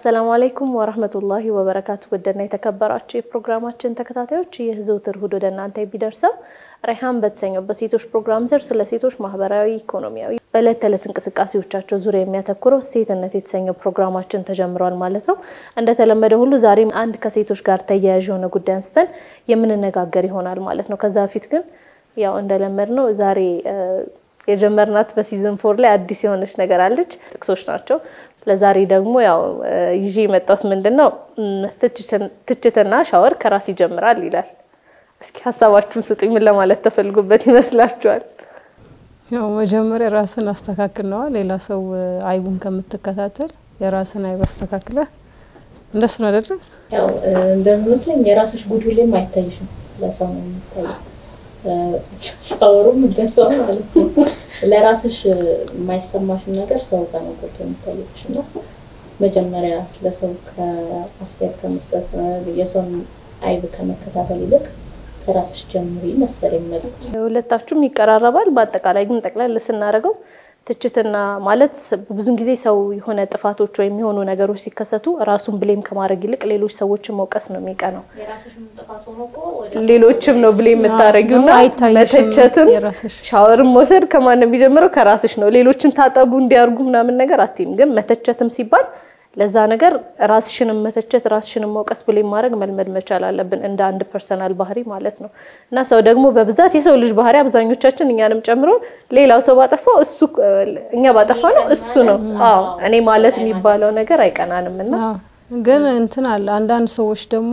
አሰላሙ አለይኩም ወረህመቱላሂ ወበረካቱ። ውድና የተከበራችሁ የፕሮግራማችን ተከታታዮች ይህ ዘውትር እሁድ ወደ እናንተ የሚደርሰው ራይሃን በተሰኘው በሴቶች ፕሮግራም ስር ስለ ሴቶች ማህበራዊ፣ ኢኮኖሚያዊ በዕለት ተዕለት እንቅስቃሴዎቻቸው ዙሪያ የሚያተኩረው ሴትነት የተሰኘው ፕሮግራማችን ተጀምሯል ማለት ነው። እንደተለመደ ሁሉ ዛሬም አንድ ከሴቶች ጋር ተያያዥ የሆነ ጉዳይ አንስተን የምንነጋገር ይሆናል ማለት ነው። ከዛ በፊት ግን ያው እንደለመድ ነው ዛሬ የጀመርናት በሲዝን ፎር ላይ አዲስ የሆነች ነገር አለች። ጥቅሶች ናቸው። ለዛሬ ደግሞ ያው ይዤ የመጣሁት ምንድን ነው ትችትና ሻወር ከራስ ይጀምራል ይላል። እስኪ ሀሳባችሁን ስጡኝ። ምን ለማለት ተፈልጎበት ይመስላችኋል? ያው መጀመሪያ ራስን አስተካክል ነዋ። ሌላ ሰው አይቡን ከምትከታተል የራስን አይብ አስተካክለህ እንደሱ ነው አይደለም? ያው እንደሚመስለኝ የራስሽ ጉድ ሁሌም አይታይሽም፣ ለሰው ነው የሚታየው። ሻወሩም እንደዛው ማለት ነው። ለራስሽ የማይሰማሽን ነገር ሰው ጋር ነው ጎልቶ የሚታየሽ እና መጀመሪያ ለሰው ከአስተያየት ከመስጠት የሰውን አይብ ከመከታተል ይልቅ ከራስሽ ጀምሪ መሰለኝ መልዕክቱ። ሁለታችሁም ይቀራረባል። በአጠቃላይ ግን ጠቅለል ስናደርገው ትችትና ማለት ብዙን ጊዜ ሰው የሆነ ጥፋቶች ወይም የሆኑ ነገሮች ሲከሰቱ ራሱን ብሌም ከማድረግ ይልቅ ሌሎች ሰዎችን መውቀስ ነው የሚቀናው። ሌሎችም ነው ብሌም የምታደርጊው እና አይታይሽም መተቸትም የራስሽ ሻወርን መውሰድ ከማን ነው የሚጀምረው? ከራስሽ ነው። ሌሎችን ታጠቡ እንዲያርጉ ምናምን ነገር አትይም። ግን መተቸትም ሲባል ለዛ ነገር ራስሽንም መተቸት ራስሽንም መውቀስ ብሌም ማድረግ መልመድ መቻል አለብን፣ እንደ አንድ ፐርሰናል ባህሪ ማለት ነው። እና ሰው ደግሞ በብዛት የሰው ልጅ ባህሪ አብዛኞቻችን እኛንም ጨምሮ ሌላው ሰው ባጠፋው እሱ እኛ ባጠፋ ነው እሱ ነው አዎ እኔ ማለት የሚባለው ነገር አይቀናንም እና አዎ። ግን እንትን አለ አንዳንድ ሰዎች ደግሞ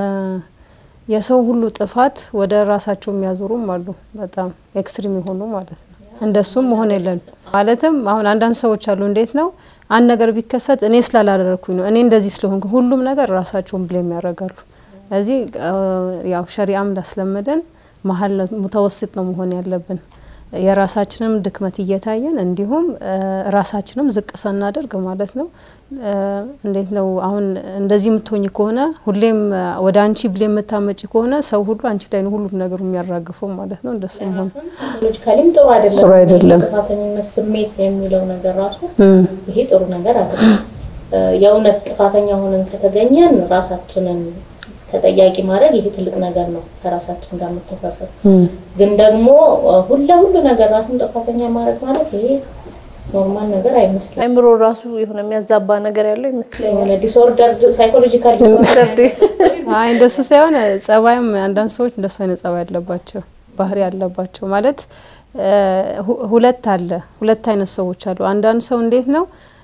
የሰው ሁሉ ጥፋት ወደ ራሳቸው የሚያዞሩም አሉ። በጣም ኤክስትሪም የሆኑ ማለት ነው። እንደሱም መሆን የለን ማለትም አሁን አንዳንድ ሰዎች አሉ። እንዴት ነው አንድ ነገር ቢከሰት እኔ ስላላደረግኩኝ ነው እኔ እንደዚህ ስለሆንኩ ሁሉም ነገር ራሳቸውን ብሌም ያደርጋሉ። እዚህ ያው ሸሪአም እንዳስለመደን መሀል ሙተወስጥ ነው መሆን ያለብን የራሳችንም ድክመት እየታየን እንዲሁም ራሳችንም ዝቅ ሳናደርግ ማለት ነው። እንዴት ነው አሁን እንደዚህ የምትሆኝ ከሆነ ሁሌም ወደ አንቺ ብሌም የምታመጪ ከሆነ ሰው ሁሉ አንቺ ላይ ነው ሁሉም ነገሩ የሚያራግፈው ማለት ነው። እንደሱ መሆን ሎጂካሊም ጥሩ አይደለም። ጥሩ አይደለም። ጥፋተኝነት ስሜት የሚለው ነገር ራሱ ይሄ ጥሩ ነገር አይደለም። የእውነት ጥፋተኛ ሆነን ከተገኘን ራሳችንን ተጠያቂ ማድረግ ይሄ ትልቅ ነገር ነው፣ ከራሳችን ጋር መተሳሰብ። ግን ደግሞ ሁለ ሁሉ ነገር ራስን ጥፋተኛ ማድረግ ማለት ይሄ ኖርማል ነገር አይመስልም። አይምሮ ራሱ የሆነ የሚያዛባ ነገር ያለው ይመስለኛል። የሆነ ዲስኦርደር ሳይኮሎጂካል አይ እንደሱ ሳይሆን ጸባይም አንዳንድ ሰዎች እንደሱ አይነት ጸባይ ያለባቸው ባህሪ ያለባቸው ማለት ሁለት አለ ሁለት አይነት ሰዎች አሉ። አንዳንድ ሰው እንዴት ነው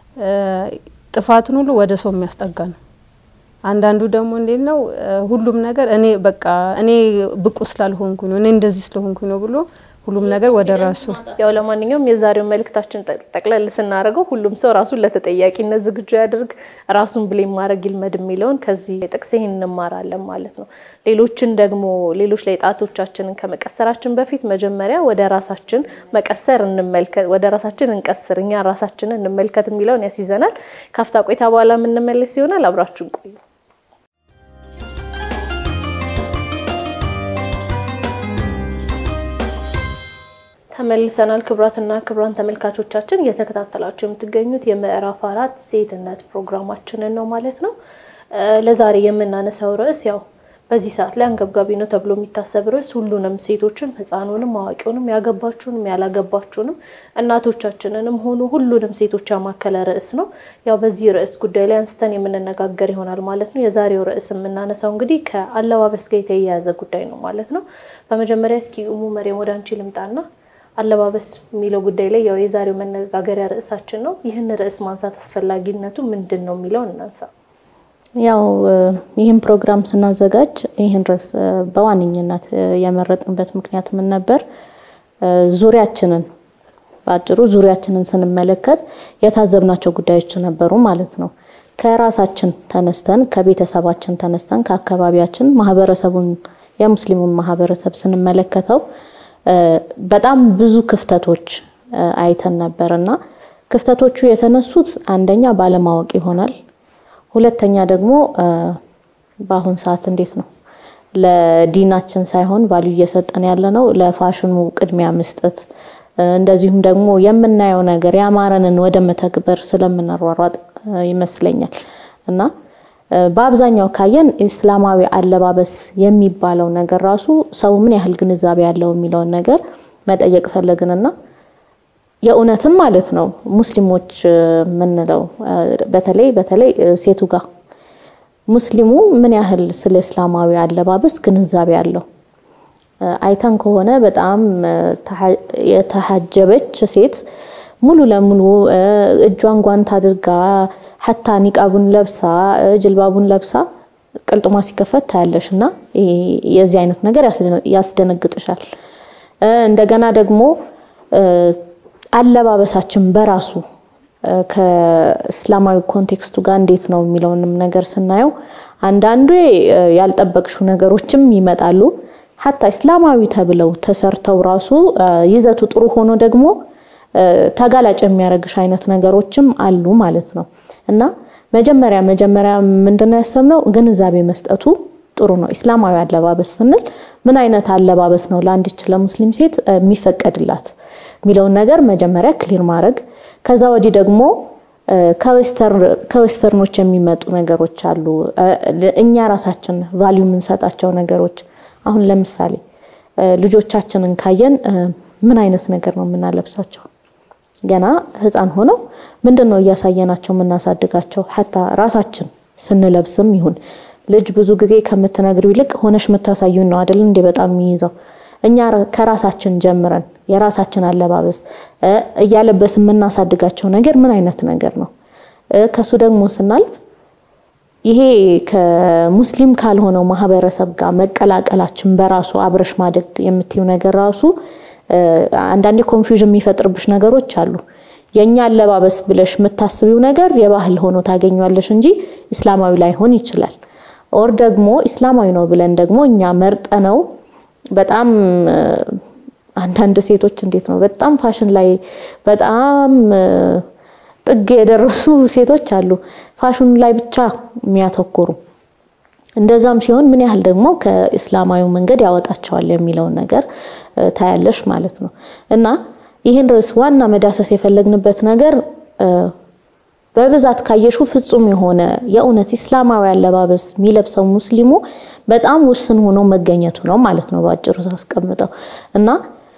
ጥፋትን ሁሉ ወደ ሰው የሚያስጠጋ ነው። አንዳንዱ ደግሞ እንዴት ነው ሁሉም ነገር እኔ በቃ እኔ ብቁ ስላልሆንኩኝ ነው እኔ እንደዚህ ስለሆንኩኝ ነው ብሎ ሁሉም ነገር ወደ ራሱ ያው ለማንኛውም የዛሬው መልእክታችን ጠቅለል ስናደርገው ሁሉም ሰው ራሱን ለተጠያቂነት ዝግጁ ያድርግ፣ ራሱን ብሌም ማድረግ ይልመድ የሚለውን ከዚህ ጥቅስ ይህን እንማራለን ማለት ነው። ሌሎችን ደግሞ ሌሎች ላይ ጣቶቻችንን ከመቀሰራችን በፊት መጀመሪያ ወደ ራሳችን መቀሰር እንመልከት፣ ወደ ራሳችን እንቀስር፣ እኛ ራሳችንን እንመልከት የሚለውን ያስይዘናል። ካፍታ ቆይታ በኋላ የምንመለስ ይሆናል። አብራችሁን ቆዩ። ተመልሰናል። ክቡራትና ክቡራን ተመልካቾቻችን እየተከታተላችሁ የምትገኙት የምዕራፍ አራት ሴትነት ፕሮግራማችንን ነው ማለት ነው። ለዛሬ የምናነሳው ርዕስ ያው በዚህ ሰዓት ላይ አንገብጋቢ ነው ተብሎ የሚታሰብ ርዕስ ሁሉንም ሴቶችን፣ ሕፃኑንም፣ አዋቂውንም፣ ያገባችሁንም፣ ያላገባችሁንም እናቶቻችንንም ሆኑ ሁሉንም ሴቶች ያማከለ ርዕስ ነው። ያው በዚህ ርዕስ ጉዳይ ላይ አንስተን የምንነጋገር ይሆናል ማለት ነው። የዛሬው ርዕስ የምናነሳው እንግዲህ ከአለባበስ ጋር የተያያዘ ጉዳይ ነው ማለት ነው። በመጀመሪያ እስኪ ኡሙ መሪያም ወደ አንቺ ልምጣና አለባበስ የሚለው ጉዳይ ላይ ያው የዛሬው መነጋገሪያ ርዕሳችን ነው። ይህን ርዕስ ማንሳት አስፈላጊነቱ ምንድን ነው የሚለውን እናንሳ። ያው ይህን ፕሮግራም ስናዘጋጅ ይህን ርዕስ በዋነኝነት የመረጥንበት ምክንያት ምን ነበር? ዙሪያችንን በአጭሩ ዙሪያችንን ስንመለከት የታዘብናቸው ጉዳዮች ነበሩ ማለት ነው። ከራሳችን ተነስተን ከቤተሰባችን ተነስተን ከአካባቢያችን ማህበረሰቡን የሙስሊሙን ማህበረሰብ ስንመለከተው በጣም ብዙ ክፍተቶች አይተን ነበር እና ክፍተቶቹ የተነሱት አንደኛ ባለማወቅ ይሆናል። ሁለተኛ ደግሞ በአሁን ሰዓት እንዴት ነው ለዲናችን ሳይሆን ቫልዩ እየሰጠን ያለ ነው ለፋሽኑ ቅድሚያ መስጠት፣ እንደዚሁም ደግሞ የምናየው ነገር ያማረንን ወደ መተግበር ስለምንሯሯጥ ይመስለኛል። እና በአብዛኛው ካየን ኢስላማዊ አለባበስ የሚባለው ነገር ራሱ ሰው ምን ያህል ግንዛቤ ያለው የሚለውን ነገር መጠየቅ ፈለግንና የእውነትም ማለት ነው ሙስሊሞች የምንለው በተለይ በተለይ ሴቱ ጋር ሙስሊሙ ምን ያህል ስለ እስላማዊ አለባበስ ግንዛቤ አለው? አይተን ከሆነ በጣም የተሐጀበች ሴት ሙሉ ለሙሉ እጇን ጓንት አድርጋ ሀታ ኒቃቡን ለብሳ ጅልባቡን ለብሳ ቅልጥሟ ሲከፈት ታያለሽ እና የዚህ አይነት ነገር ያስደነግጥሻል። እንደገና ደግሞ አለባበሳችን በራሱ ከእስላማዊ ኮንቴክስቱ ጋር እንዴት ነው የሚለውንም ነገር ስናየው አንዳንዱ ያልጠበቅሹ ነገሮችም ይመጣሉ። ሀታ እስላማዊ ተብለው ተሰርተው ራሱ ይዘቱ ጥሩ ሆኖ ደግሞ ተጋላጭ የሚያደርግሽ አይነት ነገሮችም አሉ ማለት ነው እና መጀመሪያ መጀመሪያ ምንድነው ያሰብነው ግንዛቤ መስጠቱ ጥሩ ነው። ኢስላማዊ አለባበስ ስንል ምን አይነት አለባበስ ነው ለአንዲች ለሙስሊም ሴት የሚፈቀድላት የሚለውን ነገር መጀመሪያ ክሊር ማድረግ ከዛ ወዲህ ደግሞ ከዌስተርኖች የሚመጡ ነገሮች አሉ። እኛ ራሳችን ቫሊዩ የምንሰጣቸው ነገሮች አሁን ለምሳሌ ልጆቻችንን ካየን ምን አይነት ነገር ነው የምናለብሳቸው? ገና ሕፃን ሆነው ምንድን ነው እያሳየናቸው የምናሳድጋቸው? ሀታ ራሳችን ስንለብስም ይሁን ልጅ ብዙ ጊዜ ከምትነግሪው ይልቅ ሆነሽ የምታሳዩን ነው አይደል እንዴ በጣም የሚይዘው እኛ ከራሳችን ጀምረን የራሳችን አለባበስ እያለበስ የምናሳድጋቸው ነገር ምን አይነት ነገር ነው? ከሱ ደግሞ ስናልፍ ይሄ ከሙስሊም ካልሆነው ማህበረሰብ ጋር መቀላቀላችን በራሱ አብረሽ ማደግ የምትይው ነገር ራሱ አንዳንዴ ኮንፊውዥን የሚፈጥርብሽ ነገሮች አሉ። የእኛ አለባበስ ብለሽ የምታስቢው ነገር የባህል ሆኖ ታገኟለሽ እንጂ ኢስላማዊ ላይሆን ይችላል። ኦር ደግሞ ኢስላማዊ ነው ብለን ደግሞ እኛ መርጠነው በጣም አንዳንድ ሴቶች እንዴት ነው በጣም ፋሽን ላይ በጣም ጥግ የደረሱ ሴቶች አሉ፣ ፋሽኑ ላይ ብቻ የሚያተኩሩ። እንደዛም ሲሆን ምን ያህል ደግሞ ከኢስላማዊ መንገድ ያወጣቸዋል የሚለውን ነገር ታያለሽ ማለት ነው። እና ይህን ርዕስ ዋና መዳሰስ የፈለግንበት ነገር በብዛት ካየሹ ፍጹም የሆነ የእውነት ኢስላማዊ አለባበስ የሚለብሰው ሙስሊሙ በጣም ውስን ሆኖ መገኘቱ ነው ማለት ነው በአጭሩ ሳስቀምጠው እና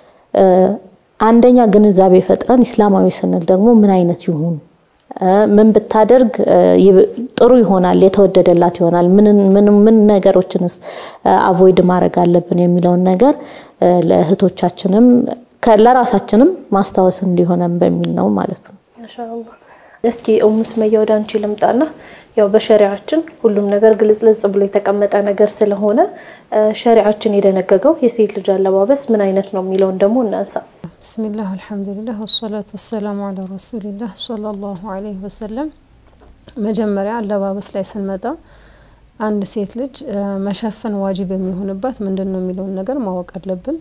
አንደኛ ግንዛቤ ፈጥረን ኢስላማዊ ስንል ደግሞ ምን አይነት ይሁን ምን ብታደርግ ጥሩ ይሆናል፣ የተወደደላት ይሆናል፣ ምን ነገሮችንስ አቮይድ ማድረግ አለብን የሚለውን ነገር ለእህቶቻችንም ለራሳችንም ማስታወስ እንዲሆነን በሚል ነው ማለት ነው። ማሻአላህ። እስኪ ኡሙ ሱመያ ወደ አንቺ ልምጣና ያው በሸሪዓችን ሁሉም ነገር ግልጽልጽ ብሎ የተቀመጠ ነገር ስለሆነ ሸሪዓችን የደነገገው የሴት ልጅ አለባበስ ምን አይነት ነው የሚለውን ደግሞ እናንሳ። ብስሚላህ አልሐምዱሊላህ ወሰላቱ ወሰላሙ አላ ረሱሊላህ ሰለላሁ አለይሂ ወሰለም። መጀመሪያ አለባበስ ላይ ስንመጣ አንድ ሴት ልጅ መሸፈን ዋጅብ የሚሆንባት ምንድን ነው የሚለውን ነገር ማወቅ አለብን።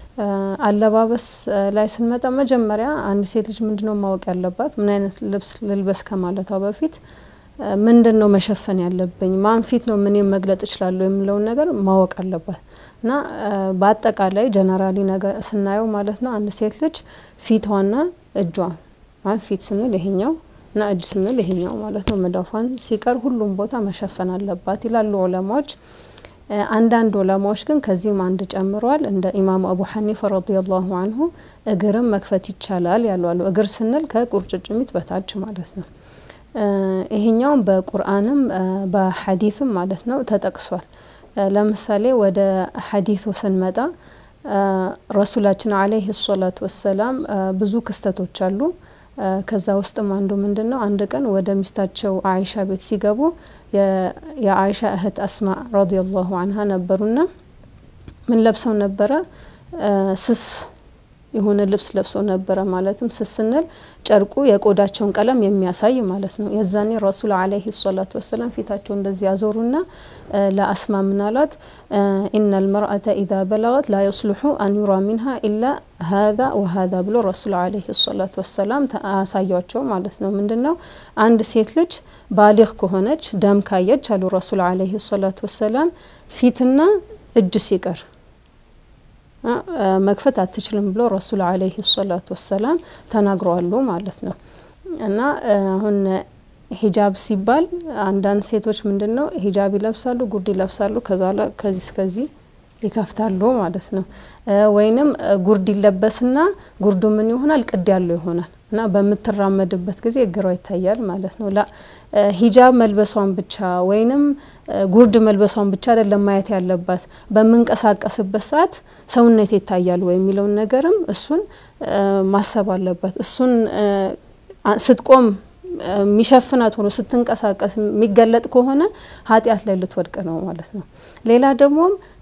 አለባበስ ላይ ስንመጣ መጀመሪያ አንድ ሴት ልጅ ምንድነው ማወቅ ያለባት? ምን አይነት ልብስ ልልበስ ከማለቷ በፊት ምንድን ነው መሸፈን ያለብኝ፣ ማን ፊት ነው ምን መግለጥ እችላለሁ የሚለውን ነገር ማወቅ አለባት። እና በአጠቃላይ ጀነራሊ ነገር ስናየው ማለት ነው አንድ ሴት ልጅ ፊቷና እጇ ፊት ስንል ይሄኛው እና እጅ ስንል ይሄኛው ማለት ነው መዳፏን ሲቀር ሁሉም ቦታ መሸፈን አለባት ይላሉ ዑለማዎች። አንዳንድ ዑለማዎች ግን ከዚህም አንድ ጨምረዋል። እንደ ኢማሙ አቡ ሐኒፈ ረዲየላሁ አንሁ እግርም መክፈት ይቻላል ያሉ አሉ። እግር ስንል ከቁርጭጭሚት በታች ማለት ነው። ይሄኛውም በቁርአንም በሐዲትም ማለት ነው ተጠቅሷል። ለምሳሌ ወደ ሐዲቱ ስንመጣ ረሱላችን አለይሂ ሰላቱ ወሰላም ብዙ ክስተቶች አሉ። ከዛ ውስጥም አንዱ ምንድን ነው አንድ ቀን ወደ ሚስታቸው አይሻ ቤት ሲገቡ የአይሻ እህት አስማ ረዲየላሁ አንሃ ነበሩና ምን ለብሰው ነበረ? ስስ የሆነ ልብስ ለብሰው ነበረ። ማለትም ስስ ስንል ጨርቁ የቆዳቸውን ቀለም የሚያሳይ ማለት ነው። የዛኔ ረሱል አለይሂ ሰላቱ ወሰላም ፊታቸው እንደዚህ ያዞሩና ለአስማ ምናላት ኢነል መርአተ ኢዛ በለገት ላ የስሉሑ አን ዩራ ሚንሃ ኢላ ሀዛ ወሀዛ ብሎ ረሱል አለይሂ ሰላቱ ወሰላም አሳያቸው ማለት ነው። ምንድን ነው አንድ ሴት ልጅ ባሊግ ከሆነች ደም ካየች አሉ ረሱል አለይሂ ሰላቱ ወሰላም ፊትና እጅ ሲቀር መክፈት አትችልም ብሎ ረሱል አለይሂ ሰላቱ ወሰላም ተናግረዋሉ ማለት ነው። እና አሁን ሂጃብ ሲባል አንዳንድ ሴቶች ምንድን ነው ሂጃብ ይለብሳሉ፣ ጉርድ ይለብሳሉ፣ ከዛ ላ ከዚህ እስከዚህ ይከፍታሉ ማለት ነው። ወይንም ጉርድ ይለበስና ጉርዱ ምን ይሆናል? ቅድ ያለው ይሆናል እና በምትራመድበት ጊዜ እግሯ ይታያል ማለት ነው። ላ ሂጃብ መልበሷን ብቻ ወይንም ጉርድ መልበሷን ብቻ አይደለም ማየት ያለባት፣ በምንቀሳቀስበት ሰዓት ሰውነት ይታያል ወይ የሚለውን ነገርም እሱን ማሰብ አለባት። እሱን ስትቆም የሚሸፍናት ሆኖ ስትንቀሳቀስ የሚገለጥ ከሆነ ኃጢአት ላይ ልትወድቅ ነው ማለት ነው። ሌላ ደግሞ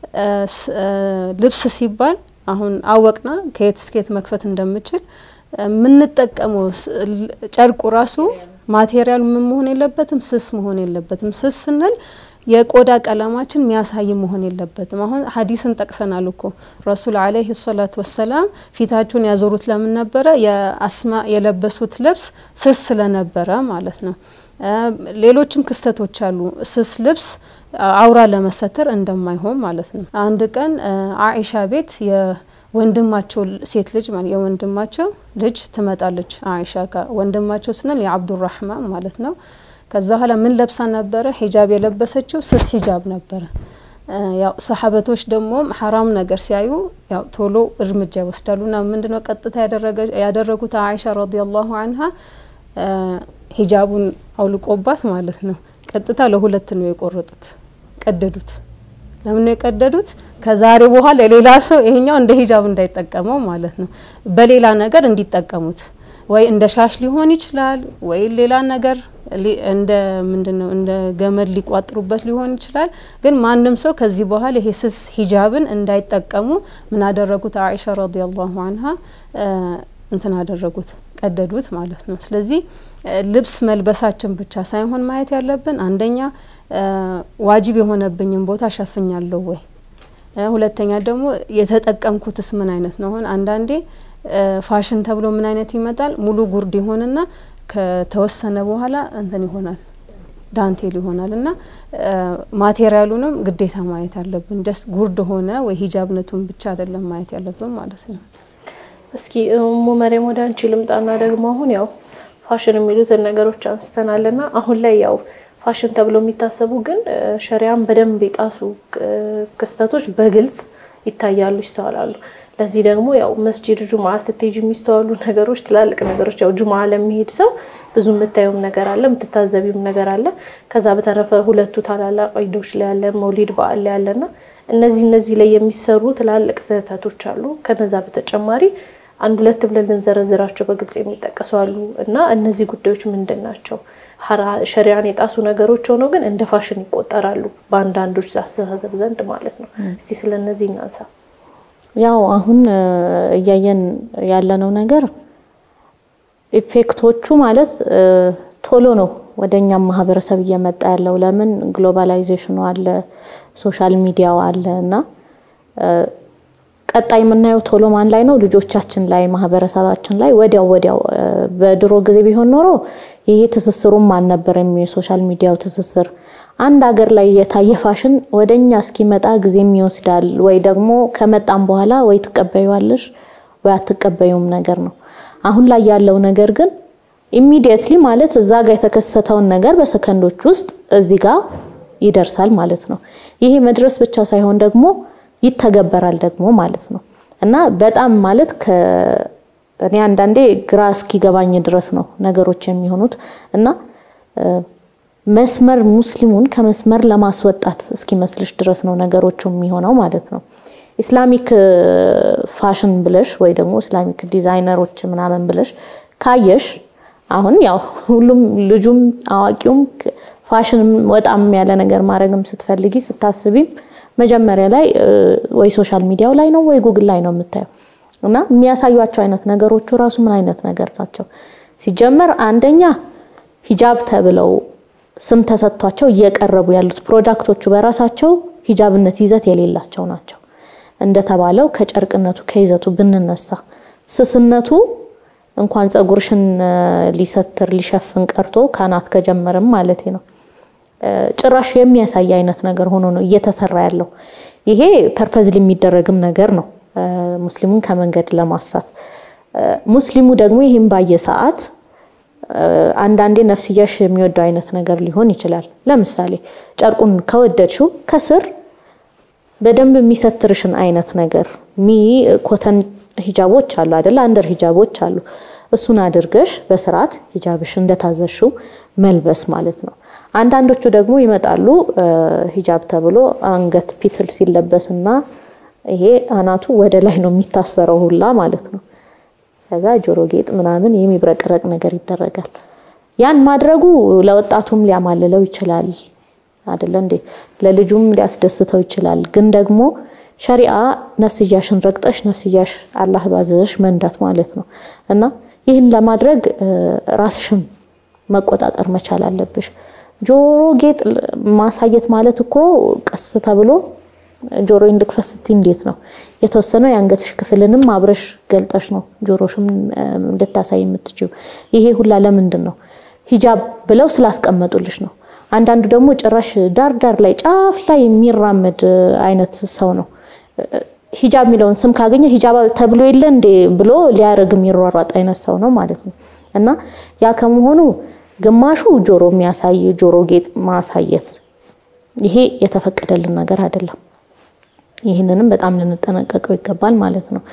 ልብስ ሲባል አሁን አወቅና ከየት እስከየት መክፈት እንደምችል የምንጠቀመው ጨርቁ ራሱ ማቴሪያሉ ምን መሆን የለበትም፣ ስስ መሆን የለበትም። ስስ ስንል የቆዳ ቀለማችን የሚያሳይ መሆን የለበትም። አሁን ሀዲስን ጠቅሰናል እኮ ረሱል አለይሂ ሰላቱ ወሰላም ፊታቸውን ያዞሩት ለምን ነበረ? የአስማ የለበሱት ልብስ ስስ ስለነበረ ማለት ነው። ሌሎችም ክስተቶች አሉ። ስስ ልብስ አውራ ለመሰተር እንደማይሆን ማለት ነው። አንድ ቀን አኢሻ ቤት የወንድማቸው ሴት ልጅ የወንድማቸው ልጅ ትመጣለች አኢሻ ጋር። ወንድማቸው ስንል የአብዱራህማን ማለት ነው። ከዛ በኋላ ምን ለብሳ ነበረ? ሂጃብ የለበሰችው ስስ ሂጃብ ነበረ። ያው ሰሓበቶች ደግሞ ሐራም ነገር ሲያዩ ያው ቶሎ እርምጃ ይወስዳሉ። ና ምንድነው ቀጥታ ያደረጉት አኢሻ ረዲየላሁ አንሃ ሂጃቡን አውልቆባት ማለት ነው። ቀጥታ ለሁለት ነው የቆረጡት፣ ቀደዱት። ለምን ነው የቀደዱት? ከዛሬ በኋላ ሌላ ሰው ይሄኛው እንደ ሂጃብ እንዳይጠቀመው ማለት ነው፣ በሌላ ነገር እንዲጠቀሙት ወይ እንደ ሻሽ ሊሆን ይችላል፣ ወይ ሌላ ነገር እንደ ምንድነው እንደ ገመድ ሊቋጥሩበት ሊሆን ይችላል። ግን ማንም ሰው ከዚህ በኋላ ይሄ ስስ ሂጃብን እንዳይጠቀሙ ምን አደረጉት? አኢሻ ረዲየላሁ አንሃ እንትን አደረጉት፣ ቀደዱት ማለት ነው። ስለዚህ ልብስ መልበሳችን ብቻ ሳይሆን ማየት ያለብን አንደኛ ዋጅብ የሆነብኝን ቦታ ሸፍኛለሁ ወይ፣ ሁለተኛ ደግሞ የተጠቀምኩትስ ምን አይነት ነው። አሁን አንዳንዴ ፋሽን ተብሎ ምን አይነት ይመጣል? ሙሉ ጉርድ ይሆንና ከተወሰነ በኋላ እንትን ይሆናል ዳንቴል ይሆናል እና ማቴሪያሉንም ግዴታ ማየት አለብን። ደስ ጉርድ ሆነ ወይ ሂጃብነቱን ብቻ አይደለም ማየት ያለብን ማለት ነው። እስኪ እሙ መሪም ወደ አንቺ ልምጣና ደግሞ አሁን ያው ፋሽን የሚሉትን ነገሮች አንስተናልና አሁን ላይ ያው ፋሽን ተብሎ የሚታሰቡ ግን ሸሪያን በደንብ የጣሱ ክስተቶች በግልጽ ይታያሉ፣ ይስተዋላሉ። ለዚህ ደግሞ ያው መስጂድ ጁምዓ ስትሄጅ የሚስተዋሉ ነገሮች ትላልቅ ነገሮች ያው ጁምዓ ለሚሄድ ሰው ብዙ የምታየውም ነገር አለ፣ የምትታዘቢውም ነገር አለ። ከዛ በተረፈ ሁለቱ ታላላቅ ዒዶች ላይ ያለ መውሊድ በዓል ላይ ያለና እነዚህ እነዚህ ላይ የሚሰሩ ትላልቅ ስህተቶች አሉ። ከነዛ በተጨማሪ አንድ ሁለት ብለን ልንዘረዝራቸው በግልጽ የሚጠቀሱ አሉ እና እነዚህ ጉዳዮች ምንድን ናቸው? ሸሪያን የጣሱ ነገሮች ሆነው ግን እንደ ፋሽን ይቆጠራሉ በአንዳንዶች አስተሳሰብ ዘንድ ማለት ነው። እስቲ ስለ እነዚህ እናንሳ። ያው አሁን እያየን ያለነው ነገር ኢፌክቶቹ ማለት ቶሎ ነው ወደ እኛም ማህበረሰብ እየመጣ ያለው። ለምን ግሎባላይዜሽኑ አለ፣ ሶሻል ሚዲያው አለ እና ቀጣይ የምናየው ቶሎ ማን ላይ ነው? ልጆቻችን ላይ፣ ማህበረሰባችን ላይ ወዲያው ወዲያው። በድሮ ጊዜ ቢሆን ኖሮ ይሄ ትስስሩም አልነበረም። የሶሻል ሚዲያው ትስስር አንድ ሀገር ላይ የታየ ፋሽን ወደኛ እስኪመጣ ጊዜም ይወስዳል። ወይ ደግሞ ከመጣም በኋላ ወይ ትቀበዩዋለሽ ወይ አትቀበዩም ነገር ነው። አሁን ላይ ያለው ነገር ግን ኢሚዲየትሊ ማለት እዛ ጋር የተከሰተውን ነገር በሰከንዶች ውስጥ እዚህ ጋር ይደርሳል ማለት ነው። ይሄ መድረስ ብቻ ሳይሆን ደግሞ ይተገበራል ደግሞ ማለት ነው እና በጣም ማለት እኔ አንዳንዴ ግራ እስኪገባኝ ድረስ ነው ነገሮች የሚሆኑት እና መስመር ሙስሊሙን ከመስመር ለማስወጣት እስኪመስልሽ ድረስ ነው ነገሮቹ የሚሆነው ማለት ነው። ኢስላሚክ ፋሽን ብለሽ ወይ ደግሞ ኢስላሚክ ዲዛይነሮች ምናምን ብለሽ ካየሽ አሁን ያው ሁሉም ልጁም አዋቂውም ፋሽን ወጣም ያለ ነገር ማድረግም ስትፈልጊ ስታስቢም መጀመሪያ ላይ ወይ ሶሻል ሚዲያው ላይ ነው ወይ ጉግል ላይ ነው የምታየው እና የሚያሳዩቸው አይነት ነገሮቹ ራሱ ምን አይነት ነገር ናቸው? ሲጀመር አንደኛ ሂጃብ ተብለው ስም ተሰጥቷቸው እየቀረቡ ያሉት ፕሮዳክቶቹ በራሳቸው ሂጃብነት ይዘት የሌላቸው ናቸው። እንደተባለው ከጨርቅነቱ ከይዘቱ ብንነሳ ስስነቱ እንኳን ፀጉርሽን ሊሰትር ሊሸፍን ቀርቶ ካናት ከጀመርም ማለት ነው ጭራሽ የሚያሳይ አይነት ነገር ሆኖ ነው እየተሰራ ያለው። ይሄ ፐርፐዝሊ የሚደረግም ነገር ነው ሙስሊሙን ከመንገድ ለማሳት። ሙስሊሙ ደግሞ ይህም ባየ ሰዓት አንዳንዴ ነፍስያሽ የሚወደው አይነት ነገር ሊሆን ይችላል። ለምሳሌ ጨርቁን ከወደድሽው ከስር በደንብ የሚሰትርሽን አይነት ነገር ሚ ኮተን ሂጃቦች አሉ አይደለ? አንደር ሂጃቦች አሉ። እሱን አድርገሽ በስርዓት ሂጃብሽ እንደታዘሽው መልበስ ማለት ነው። አንዳንዶቹ ደግሞ ይመጣሉ ሂጃብ ተብሎ አንገት ፒትል ሲለበስና ይሄ አናቱ ወደ ላይ ነው የሚታሰረው ሁላ ማለት ነው። ከዛ ጆሮ ጌጥ ምናምን የሚብረቀረቅ ነገር ይደረጋል። ያን ማድረጉ ለወጣቱም ሊያማልለው ይችላል አይደለ እንዴ? ለልጁም ሊያስደስተው ይችላል። ግን ደግሞ ሸሪዓ ነፍስያሽን ረግጠሽ ነፍስያሽ አላህ ባዘዘሽ መንዳት ማለት ነው እና ይህን ለማድረግ ራስሽን መቆጣጠር መቻል አለብሽ። ጆሮ ጌጥ ማሳየት ማለት እኮ ቀስ ተብሎ ጆሮ እንድክፈት ስትይ እንዴት ነው የተወሰነው የአንገትሽ ክፍልንም አብረሽ ገልጠሽ ነው ጆሮሽም እንድታሳይ የምትችው። ይሄ ሁላ ለምንድን ነው? ሂጃብ ብለው ስላስቀመጡልሽ ነው። አንዳንዱ ደግሞ ጭራሽ ዳር ዳር ላይ ጫፍ ላይ የሚራመድ አይነት ሰው ነው። ሂጃብ የሚለውን ስም ካገኘ ሂጃብ ተብሎ የለ እንዴ ብሎ ሊያደርግ የሚሯሯጥ አይነት ሰው ነው ማለት ነው። እና ያ ከመሆኑ ግማሹ ጆሮ የሚያሳይ ጆሮ ጌጥ ማሳየት ይሄ የተፈቀደልን ነገር አይደለም። ይህንንም በጣም ልንጠነቀቀው ይገባል ማለት ነው።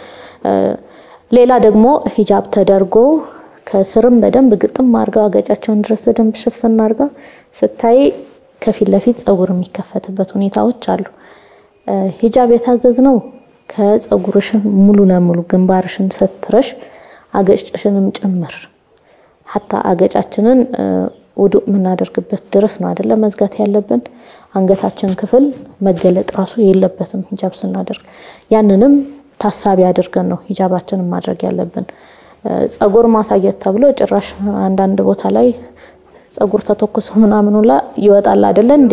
ሌላ ደግሞ ሂጃብ ተደርጎ ከስርም በደንብ ግጥም አርጋ አገጫቸውን ድረስ በደንብ ሽፍን አርጋ ስታይ ከፊት ለፊት ፀጉር የሚከፈትበት ሁኔታዎች አሉ። ሂጃብ የታዘዝነው ከፀጉርሽን ሙሉ ለሙሉ ግንባርሽን ሰትረሽ አገጭሽንም ጭምር ሀታ አገጫችንን ውዱእ የምናደርግበት ድረስ ነው አይደለ መዝጋት ያለብን። አንገታችን ክፍል መገለጥ ራሱ የለበትም ሂጃብ ስናደርግ። ያንንም ታሳቢ አድርገን ነው ሂጃባችንን ማድረግ ያለብን። ፀጉር ማሳየት ተብሎ ጭራሽ አንዳንድ ቦታ ላይ ፀጉር ተተኩሶ ምናምን ሁላ ይወጣል አይደለ እንዴ?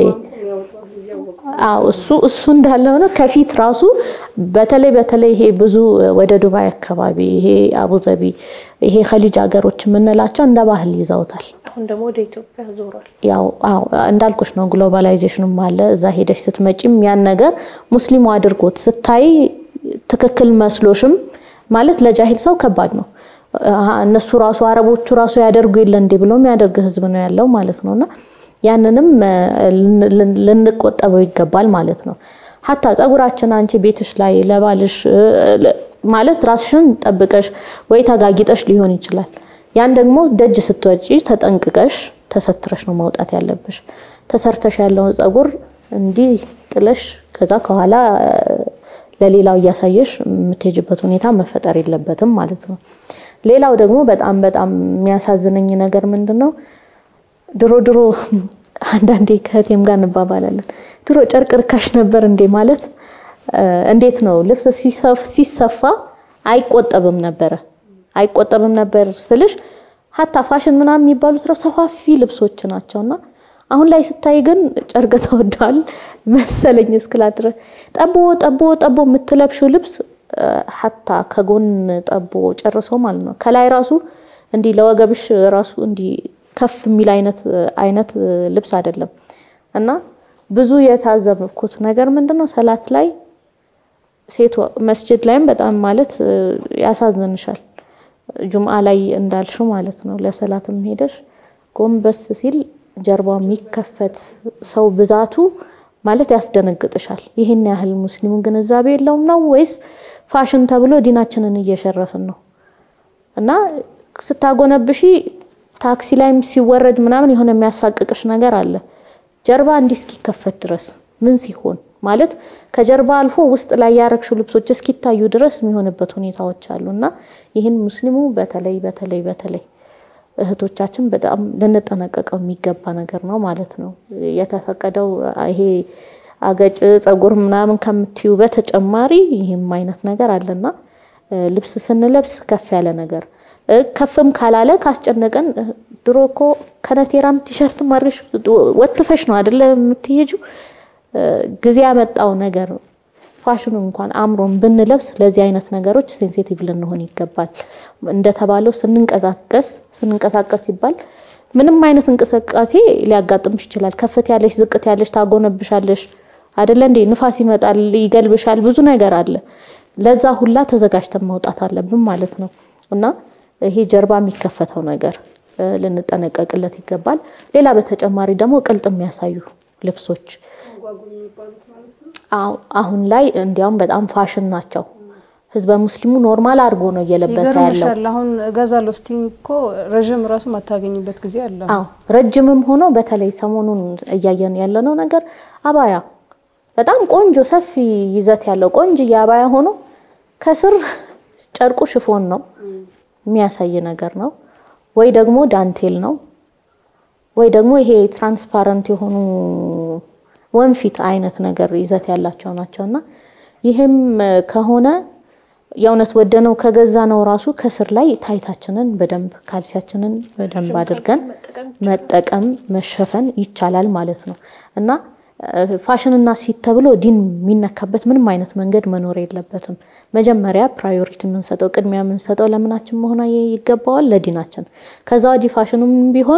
አዎ እሱ እሱ እንዳለ ሆነ ከፊት ራሱ በተለይ በተለይ ይሄ ብዙ ወደ ዱባይ አካባቢ ይሄ አቡዘቢ ይሄ ኸሊጅ ሀገሮች የምንላቸው እንደ ባህል ይዘውታል። አሁን ደግሞ ወደ ኢትዮጵያ ዞሯል። ያው አዎ እንዳልኩሽ ነው ግሎባላይዜሽንም አለ። እዛ ሄደሽ ስትመጪም ያን ነገር ሙስሊሙ አድርጎት ስታይ ትክክል መስሎሽም ማለት ለጃሂል ሰው ከባድ ነው። እነሱ ራሱ አረቦቹ ራሱ ያደርጉ የለ እንዴ ብሎ የሚያደርግ ህዝብ ነው ያለው ማለት ነውና ያንንም ልንቆጠበው ይገባል ማለት ነው። ሀታ ፀጉራችን አንቺ ቤትሽ ላይ ለባልሽ ማለት ራስሽን ጠብቀሽ ወይ ተጋጊጠሽ ሊሆን ይችላል። ያን ደግሞ ደጅ ስትወጪ ተጠንቅቀሽ ተሰትረሽ ነው መውጣት ያለብሽ። ተሰርተሽ ያለውን ፀጉር እንዲህ ጥለሽ ከዛ ከኋላ ለሌላው እያሳየሽ የምትሄጅበት ሁኔታ መፈጠር የለበትም ማለት ነው። ሌላው ደግሞ በጣም በጣም የሚያሳዝነኝ ነገር ምንድን ነው? ድሮ ድሮ አንዳንዴ ከእህቴም ጋር እንባባላለን። ድሮ ጨርቅ ርካሽ ነበር እንዴ ማለት እንዴት ነው? ልብስ ሲሰፋ አይቆጠብም ነበረ አይቆጠብም ነበር ስልሽ ሀታ ፋሽን ምናምን የሚባሉት ነው ሰፋፊ ልብሶች ናቸውና አሁን ላይ ስታይ ግን ጨርቅ ተወዷል መሰለኝ እስክላት ድረስ ጠቦ ጠቦ ጠቦ የምትለብሽው ልብስ ሀታ ከጎን ጠቦ ጨርሶ ማለት ነው። ከላይ ራሱ እንዲህ ለወገብሽ ራሱ እንዲህ ከፍ የሚል አይነት አይነት ልብስ አይደለም። እና ብዙ የታዘብኩት ነገር ምንድነው ሰላት ላይ ሴት መስጅድ ላይም በጣም ማለት ያሳዝንሻል። ጁምአ ላይ እንዳልሽው ማለት ነው ለሰላትም ሄደሽ ጎንበስ ሲል ጀርባው የሚከፈት ሰው ብዛቱ ማለት ያስደነግጥሻል። ይህን ያህል ሙስሊሙ ግንዛቤ የለውም ነው ወይስ ፋሽን ተብሎ ዲናችንን እየሸረፍን ነው? እና ስታጎነብሺ ታክሲ ላይም ሲወረድ ምናምን የሆነ የሚያሳቅቅሽ ነገር አለ። ጀርባ እንዲህ እስኪከፈት ድረስ ምን ሲሆን ማለት ከጀርባ አልፎ ውስጥ ላይ ያረግሽው ልብሶች እስኪታዩ ድረስ የሚሆንበት ሁኔታዎች አሉ እና ይህን ሙስሊሙ በተለይ በተለይ በተለይ እህቶቻችን በጣም ልንጠነቀቀው የሚገባ ነገር ነው ማለት ነው። የተፈቀደው ይሄ አገጭ ፀጉር ምናምን ከምትዩ በተጨማሪ ይህም አይነት ነገር አለና ልብስ ስንለብስ ከፍ ያለ ነገር ከፍም ካላለ ካስጨነቀን ድሮ እኮ ከነቴራም ቲሸርት ማድረሽ ወትፈሽ ነው አይደለ የምትሄጂው። ጊዜ ያመጣው ነገር ፋሽኑ እንኳን አምሮን ብንለብስ ለዚህ አይነት ነገሮች ሴንሲቲቭ ልንሆን ይገባል። እንደተባለው ስንንቀሳቀስ ስንንቀሳቀስ ሲባል ምንም አይነት እንቅስቃሴ ሊያጋጥምሽ ይችላል። ከፍት ያለሽ ዝቅት ያለሽ ታጎነብሻለሽ አይደለ እንዴ? ንፋስ ይመጣል፣ ይገልብሻል፣ ብዙ ነገር አለ። ለዛ ሁላ ተዘጋጅተን መውጣት አለብን ማለት ነው እና ይሄ ጀርባ የሚከፈተው ነገር ልንጠነቀቅለት ይገባል። ሌላ በተጨማሪ ደግሞ ቅልጥ የሚያሳዩ ልብሶች አሁን ላይ እንዲያውም በጣም ፋሽን ናቸው። ህዝበ ሙስሊሙ ኖርማል አድርጎ ነው እየለበሰ ያለው። ይገርምሻል። አሁን እገዛለሁ ስትይኝ እኮ ረዥም ራሱ ማታገኝበት ጊዜ አለ። አዎ ረጅምም ሆኖ በተለይ ሰሞኑን እያየን ያለነው ነገር አባያ በጣም ቆንጆ ሰፊ ይዘት ያለው ቆንጆ አባያ ሆኖ ከስር ጨርቁ ሽፎን ነው የሚያሳይ ነገር ነው፣ ወይ ደግሞ ዳንቴል ነው፣ ወይ ደግሞ ይሄ ትራንስፓረንት የሆኑ ወንፊት አይነት ነገር ይዘት ያላቸው ናቸው እና ይህም ከሆነ የእውነት ወደነው ከገዛ ነው ራሱ ከስር ላይ ታይታችንን በደንብ ካልሲያችንን በደንብ አድርገን መጠቀም መሸፈን ይቻላል ማለት ነው እና ፋሽንና ሲት ተብሎ ዲን የሚነካበት ምንም አይነት መንገድ መኖር የለበትም። መጀመሪያ ፕራዮሪቲ የምንሰጠው ቅድሚያ የምንሰጠው ለምናችን መሆን ይገባዋል፣ ለዲናችን። ከዛ ወዲህ ፋሽኑም ቢሆን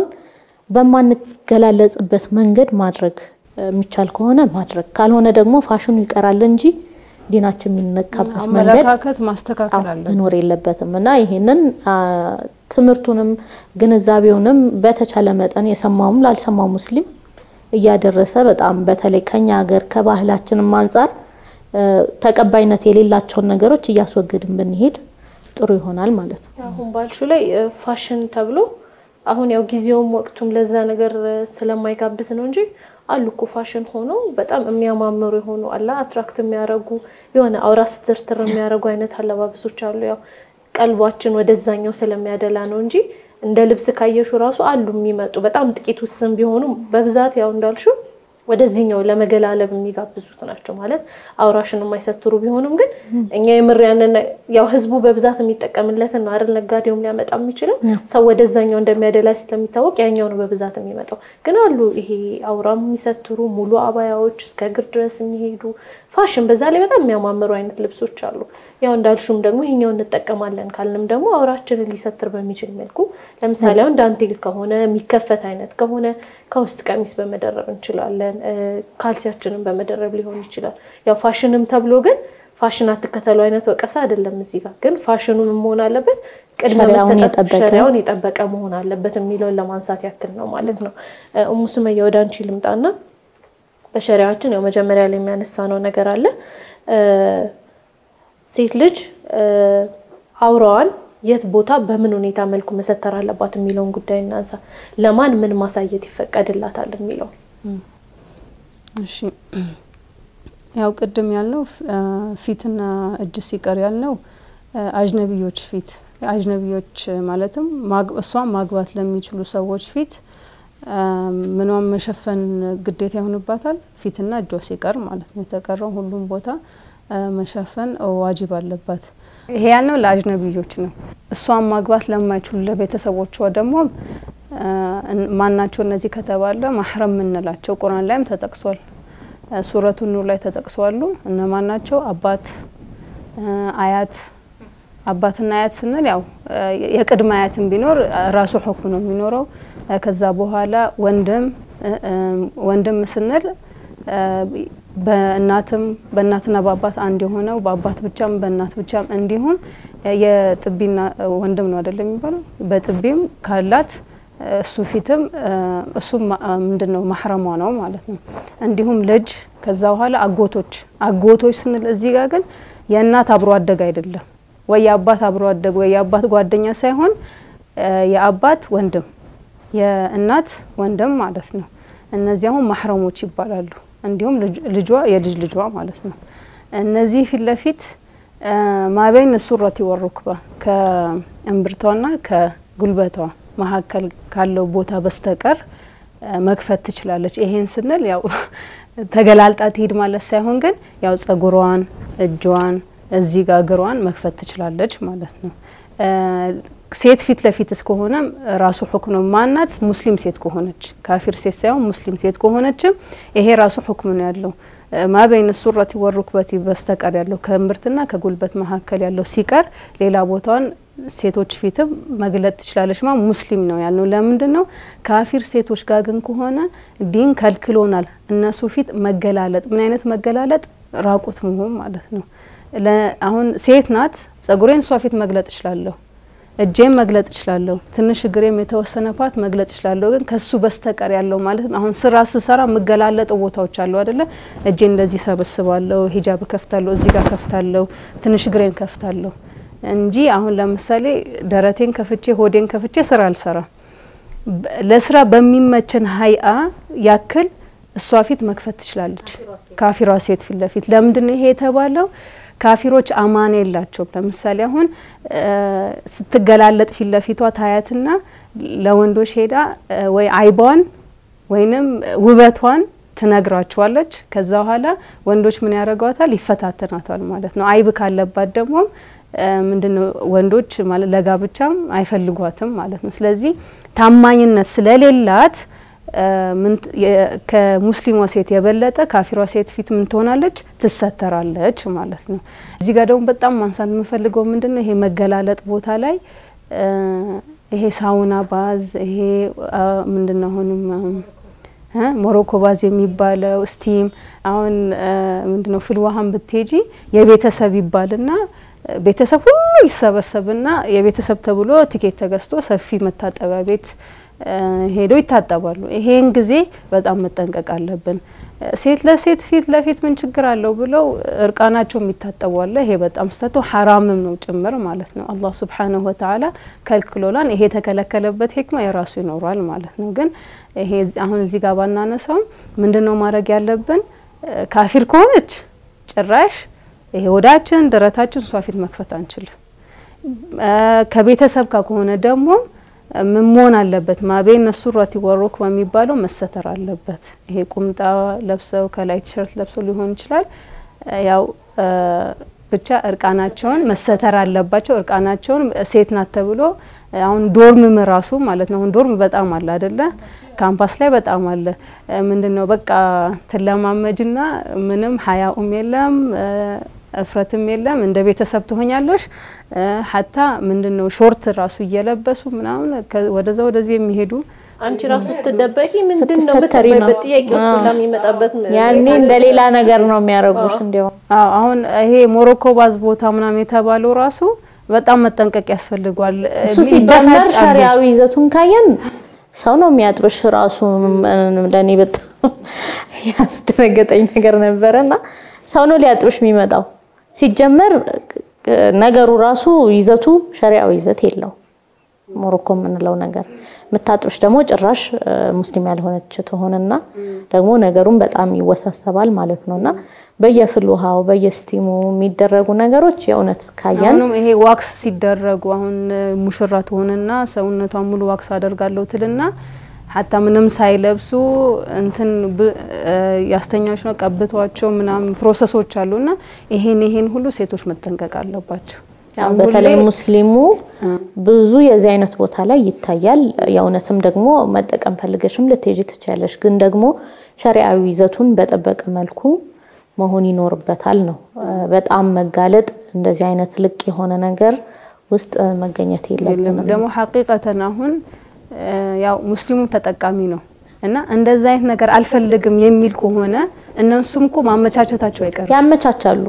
በማንገላለጽበት መንገድ ማድረግ የሚቻል ከሆነ ማድረግ፣ ካልሆነ ደግሞ ፋሽኑ ይቀራል እንጂ ዲናችን የሚነካበት መንገድ አመለካከት ማስተካከል አለ መኖር የለበትም እና ይሄንን ትምህርቱንም ግንዛቤውንም በተቻለ መጠን የሰማውም ላልሰማው ሙስሊም እያደረሰ በጣም በተለይ ከኛ ሀገር ከባህላችንም አንጻር ተቀባይነት የሌላቸውን ነገሮች እያስወገድን ብንሄድ ጥሩ ይሆናል ማለት ነው። አሁን ባልሹ ላይ ፋሽን ተብሎ አሁን ያው ጊዜውም ወቅቱም ለዛ ነገር ስለማይጋብዝ ነው እንጂ አሉ እኮ ፋሽን ሆኖ በጣም የሚያማምሩ የሆኑ አላ አትራክት የሚያደርጉ የሆነ አውራ ስትርትር የሚያደርጉ አይነት አለባበሶች አሉ። ያው ቀልባችን ወደዛኛው ስለሚያደላ ነው እንጂ እንደ ልብስ ካየሹ ራሱ አሉ የሚመጡ በጣም ጥቂት ውስን ቢሆኑ በብዛት ያው እንዳልሹ ወደዚህኛው ለመገላለብ የሚጋብዙት ናቸው። ማለት አውራሽን የማይሰትሩ ቢሆኑም ግን እኛ የምር ያንን ያው ህዝቡ በብዛት የሚጠቀምለትን ነው አይደል ነጋዴውም ሊያመጣ የሚችለው ሰው ወደዛኛው እንደሚያደላ ስለሚታወቅ ያኛው ነው በብዛት የሚመጣው። ግን አሉ ይሄ አውራም የሚሰትሩ ሙሉ አባያዎች እስከ እግር ድረስ የሚሄዱ ፋሽን በዛ ላይ በጣም የሚያማምሩ አይነት ልብሶች አሉ። ያው እንዳልሹም ደግሞ ይሄኛው እንጠቀማለን ካልንም ደግሞ አውራችንን ሊሰትር በሚችል መልኩ ለምሳሌ አሁን ዳንቴል ከሆነ የሚከፈት አይነት ከሆነ ከውስጥ ቀሚስ በመደረብ እንችላለን። ካልሲያችንን በመደረብ ሊሆን ይችላል። ያው ፋሽንም ተብሎ ግን ፋሽን አትከተሉ አይነት ወቀሳ አይደለም። እዚህ ጋር ግን ፋሽኑ መሆን አለበት ቅድሚያ መስጠት ሸሪያውን የጠበቀ መሆን አለበት የሚለውን ለማንሳት ያክል ነው ማለት ነው። እሙ ሱመያ ወደ አንቺ ልምጣና በሸሪያችን ያው መጀመሪያ ላይ የሚያነሳ ነው ነገር አለ ሴት ልጅ አውራዋን የት ቦታ በምን ሁኔታ መልኩ መሰተር አለባት የሚለውን ጉዳይ እናንሳ። ለማን ምን ማሳየት ይፈቀድላታል የሚለው እሺ ያው ቅድም ያልነው ፊትና እጅ ሲቀር ያልነው አጅነቢዮች ፊት አጅነቢዮች ማለትም እሷን ማግባት ለሚችሉ ሰዎች ፊት ምኗን መሸፈን ግዴታ ይሆንባታል። ፊትና እጇ ሲቀር ማለት ነው። የተቀረው ሁሉም ቦታ መሸፈን ዋጅብ አለባት። ይሄ ያልነው ለአጅነቢዮች ነው። እሷን ማግባት ለማይችሉ ለቤተሰቦቿ ደግሞ ማናቸው እነዚህ ከተባለ ማህረም የምንላቸው ቁርአን ላይም ተጠቅሷል። ሱረቱ ኑር ላይ ተጠቅሷሉ። እነማን ናቸው? አባት፣ አያት። አባትና አያት ስንል ያው የቅድመ አያትን ቢኖር ራሱ ሁክም ነው የሚኖረው። ከዛ በኋላ ወንድም ወንድም ስንል በእናትም በእናትና በአባት አንድ የሆነው በአባት ብቻም በእናት ብቻም እንዲሁም የጥቢና ወንድም ነው አይደለም የሚባለው በጥቢም ካላት እሱ ፊትም እሱ ምንድን ነው ማህረሟ ነው ማለት ነው። እንዲሁም ልጅ ከዛ በኋላ አጎቶች አጎቶች ስንል እዚህ ጋር ግን የእናት አብሮ አደግ አይደለም ወይ የአባት አብሮ አደግ ወይ የአባት ጓደኛ ሳይሆን የአባት ወንድም የእናት ወንድም ማለት ነው። እነዚህ አሁን ማህረሞች ይባላሉ። እንዲሁም ልጇ የልጅ ልጇ ማለት ነው። እነዚህ ፊት ለፊት ማበይን ሱረቲ ወሩክባ ከእምብርቷና ከጉልበቷ መካከል ካለው ቦታ በስተቀር መክፈት ትችላለች። ይሄን ስንል ያው ተገላልጣ ትሄድ ማለት ሳይሆን ግን ያው ጸጉሯን፣ እጇን፣ እዚህ ጋር እግሯን መክፈት ትችላለች ማለት ነው። ሴት ፊት ለፊት እስከሆነም ራሱ ሁክም ነው። ማናት ሙስሊም ሴት ከሆነች ካፊር ሴት ሳይሆን ሙስሊም ሴት ከሆነችም ይሄ ራሱ ሁክም ነው ያለው። ማበይን ሱረቲ ወሩክበቲ በስተቀር ያለው ከእምብርትና ከጉልበት መካከል ያለው ሲቀር ሌላ ቦታዋን ሴቶች ፊትም መግለጥ ትችላለች። ማ ሙስሊም ነው ያልነው ለምንድን ነው? ካፊር ሴቶች ጋር ግን ከሆነ ዲን ከልክሎናል። እነሱ ፊት መገላለጥ፣ ምን አይነት መገላለጥ? ራቁት መሆን ማለት ነው። አሁን ሴት ናት፣ ጸጉሬን እሷ ፊት መግለጥ እችላለሁ። እጄም መግለጥ እችላለሁ፣ ትንሽ እግሬም የተወሰነ ፓርት መግለጥ እችላለሁ። ግን ከሱ በስተቀር ያለው ማለት አሁን ስራ ስሰራ የምገላለጥ ቦታዎች አሉ አይደለ? እጄን እንደዚህ ሰበስባለሁ፣ ሂጃብ ከፍታለሁ፣ እዚህ ጋር ከፍታለሁ፣ ትንሽ እግሬን ከፍታለሁ እንጂ አሁን ለምሳሌ ደረቴን ከፍቼ ሆዴን ከፍቼ ስራ አልሰራም። ለስራ በሚመችን ሀይአ ያክል እሷ ፊት መክፈት ትችላለች፣ ካፊሯ ሴት ፊት ለፊት። ለምንድን ነው ይሄ የተባለው? ካፊሮች አማና የላቸውም። ለምሳሌ አሁን ስትገላለጥ ፊት ለፊቷ ታያትና ለወንዶች ሄዳ ወይ አይቧን ወይንም ውበቷን ትነግራቸዋለች። ከዛ በኋላ ወንዶች ምን ያደርጓታል? ይፈታተናታል ማለት ነው። አይብ ካለባት ደግሞ ምንድነው ወንዶች ማለት ለጋብቻም አይፈልጓትም ማለት ነው። ስለዚህ ታማኝነት ስለሌላት ከሙስሊሟ ሴት የበለጠ ካፊሯ ሴት ፊት ምን ትሆናለች? ትሰተራለች ማለት ነው። እዚህ ጋር ደግሞ በጣም ማንሳት የምፈልገው ምንድን ነው ይሄ መገላለጥ ቦታ ላይ ይሄ ሳውና ባዝ ይሄ ምንድን ነው አሁንም ሞሮኮ ባዝ የሚባለው ስቲም አሁን ምንድን ነው ፍልዋሃን ብትሄጂ የቤተሰብ ይባልና ቤተሰብ ሁሉ ይሰበሰብና የቤተሰብ ተብሎ ቲኬት ተገዝቶ ሰፊ መታጠቢያ ቤት ሄደው ይታጠባሉ። ይሄን ጊዜ በጣም መጠንቀቅ አለብን። ሴት ለሴት ፊት ለፊት ምን ችግር አለው ብለው እርቃናቸው የሚታጠቡ አለ። ይሄ በጣም ስተቶ ሐራምም ነው ጭምር ማለት ነው። አላህ ሱብሓነሁ ወተዓላ ከልክሎላን። ይሄ የተከለከለበት ሂክማ የራሱ ይኖራል ማለት ነው። ግን ይሄ አሁን እዚህ ጋር ባናነሳውም ምንድን ነው ማድረግ ያለብን? ካፊር ከሆነች ጭራሽ ይሄ ወዳችን ደረታችን እሷ ፊት መክፈት አንችልም። ከቤተሰብ ጋር ከሆነ ደግሞ ምን መሆን አለበት? ማቤን ነሱረት ወሩክ በሚባለው መሰተር አለበት። ይሄ ቁምጣ ለብሰው ከላይ ቲሸርት ለብሰው ሊሆን ይችላል። ያው ብቻ እርቃናቸውን መሰተር አለባቸው። እርቃናቸውን ሴት ናት ተብሎ አሁን ዶርምም ራሱ ማለት ነው። አሁን ዶርም በጣም አለ አይደለ? ካምፓስ ላይ በጣም አለ። ምንድን ነው በቃ ትለማመጅና ምንም ሀያኡም የለም እፍረትም የለም። እንደ ቤተሰብ ትሆኛለሽ። ሀታ ምንድን ነው ሾርት ራሱ እየለበሱ ምናምን ወደዛ ወደዚህ የሚሄዱ አንቺ ራሱ ስትደበቂ ምንድን ነው ስትሰተሪ ነው። ብትባይበት ጥያቄ ውስጥ ሁላ የሚመጣበት ያኔ እንደ ሌላ ነገር ነው የሚያደርጉሽ። እንዲያው አዎ አሁን ይሄ ሞሮኮ ባዝ ቦታ ምናምን የተባለው ራሱ በጣም መጠንቀቅ ያስፈልጓል። እሱ ሲጀመር ይበሳጫሉ። ሸሪያዊ ይዘቱን ካየን ሰው ነው የሚያጥብሽ። ራሱ ለእኔ በጣም ያስደነገጠኝ ነገር ነበረና ሰው ነው ሊያጥብሽ የሚመጣው። ሲጀመር ነገሩ ራሱ ይዘቱ ሸሪያዊ ይዘት የለው። ሞሮኮ የምንለው ነገር የምታጥብሽ ደግሞ ጭራሽ ሙስሊም ያልሆነች ትሆንና ደግሞ ነገሩን በጣም ይወሳሰባል ማለት ነውና በየፍል ውሃው በየስቲሙ የሚደረጉ ነገሮች የእውነት ካየን አሁንም ይሄ ዋክስ ሲደረጉ አሁን ሙሽራ ትሆንና ሰውነቷን ሙሉ ዋክስ አደርጋለሁ ትልና ሀታ ምንም ሳይለብሱ እንትን ብ- ያስተኛዎች ነው ቀብቷቸው ምናምን ፕሮሰሶች አሉና ይሄን ይሄን ሁሉ ሴቶች መጠንቀቅ አለባቸው። ያው አሁን በተለይ ሁሌ- ሙስሊሙ ብዙ የዚህ አይነት ቦታ ላይ ይታያል። የእውነትም ደግሞ መጠቀም ፈልገሽም ልትሄጂ ትችያለሽ። ግን ደግሞ ሸሪዓዊ ይዘቱን በጠበቀ መልኩ መሆን ይኖርበታል ነው። በጣም መጋለጥ እንደዚህ አይነት ልቅ የሆነ ነገር ውስጥ መገኘት የለብንም። ደግሞ ሀቂቀተን አሁን እ ያው ሙስሊሙ ተጠቃሚ ነው እና እንደዛ አይነት ነገር አልፈልግም የሚል ከሆነ እነሱም እኮ ማመቻቸታቸው አይቀርም። ያመቻቻሉ።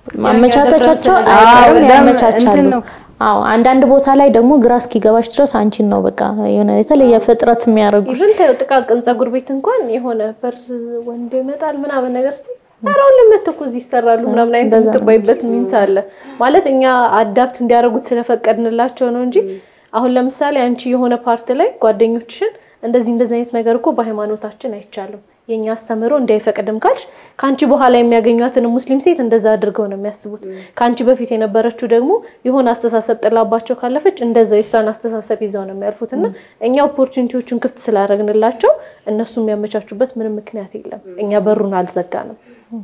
ማመቻቸቻቸው አዎ፣ አይቀርም፣ ለም- ያመቻቻሉ። እንትን ነው። አዎ አንዳንድ ቦታ ላይ ደግሞ ግራ እስኪገባሽ ድረስ አንቺን ነው በቃ የሆነ የተለየ ፍጥረት የሚያደርጉ ኢቭን ተይው ጥቃቅን ጸጉር ቤት እንኳን የሆነ በር ወንድ ይመጣል ምናምን ነገር ስ ራውን ለመት እኮ እዚህ ይሰራሉ ምናምን አይነት እንደዛ ነው። የምትባይበት ሚንስ አለ ማለት እኛ አዳፕት እንዲያደርጉት ስለፈቀድንላቸው ነው እንጂ አሁን ለምሳሌ አንቺ የሆነ ፓርት ላይ ጓደኞችሽን እንደዚህ እንደዚህ አይነት ነገር እኮ በሃይማኖታችን አይቻልም የኛ አስተምህሮ እንዳይፈቅድም ካልሽ ከአንቺ በኋላ የሚያገኟትን ሙስሊም ሴት እንደዛ አድርገው ነው የሚያስቡት። ከአንቺ በፊት የነበረችው ደግሞ የሆነ አስተሳሰብ ጥላባቸው ካለፈች እንደዛው የእሷን አስተሳሰብ ይዘው ነው የሚያልፉት እና እኛ ኦፖርቹኒቲዎቹን ክፍት ስላደረግንላቸው እነሱ የሚያመቻቹበት ምንም ምክንያት የለም። እኛ በሩን አልዘጋንም።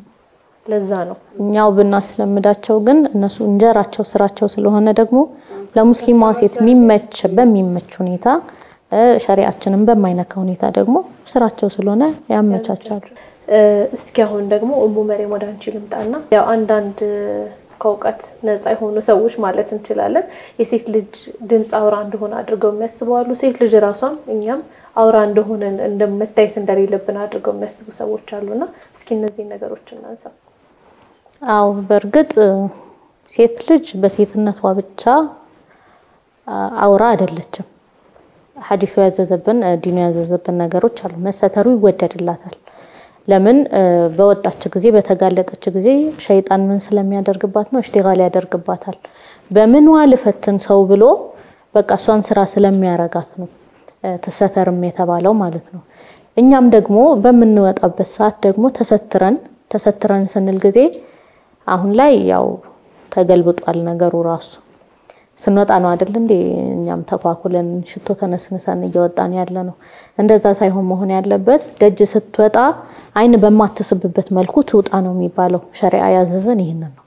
ለዛ ነው እኛው ብናስለምዳቸው ግን እነሱ እንጀራቸው ስራቸው ስለሆነ ደግሞ ለሙስሊሟ ሴት የሚመች በሚመች ሁኔታ እ ሸሪዓችንን በማይነካ ሁኔታ ደግሞ ስራቸው ስለሆነ ያመቻቻሉ። እ እስኪ አሁን ደግሞ እሙ መሬም ወደ አንቺ ልምጣና ያው አንዳንድ ከእውቀት ነፃ የሆኑ ሰዎች ማለት እንችላለን የሴት ልጅ ድምፅ አውራ እንደሆነ አድርገው የሚያስቡ አሉ። ሴት ልጅ ራሷም እኛም አውራ እንደሆነ እንደመታየት እንደሌለብን አድርገው የሚያስቡ ሰዎች አሉና እስኪ እነዚህ ነገሮች እናንሳ። አው በእርግጥ እ ሴት ልጅ በሴትነቷ ብቻ አውራ አይደለችም። ሐዲሱ ያዘዘብን ዲኑ ያዘዘብን ነገሮች አሉ። መሰተሩ ይወደድላታል። ለምን በወጣች ጊዜ በተጋለጠች ጊዜ ሸይጣን ምን ስለሚያደርግባት ነው? እሽቲጋል ያደርግባታል። በምን ልፈትን ሰው ብሎ በቃ እሷን ስራ ስለሚያረጋት ነው ተሰተርም የተባለው ማለት ነው። እኛም ደግሞ በምንወጣበት ሰዓት ደግሞ ተሰትረን ተሰትረን ስንል ጊዜ አሁን ላይ ያው ተገልብጧል ነገሩ ራሱ ስንወጣ ነው አይደል እንዴ? እኛም ተኳኩለን ሽቶ ተነስንሰን እየወጣን ያለ ነው። እንደዛ ሳይሆን መሆን ያለበት ደጅ ስትወጣ አይን በማትስብበት መልኩ ትውጣ ነው የሚባለው። ሸሪዓ ያዘዘን ይህንን ነው።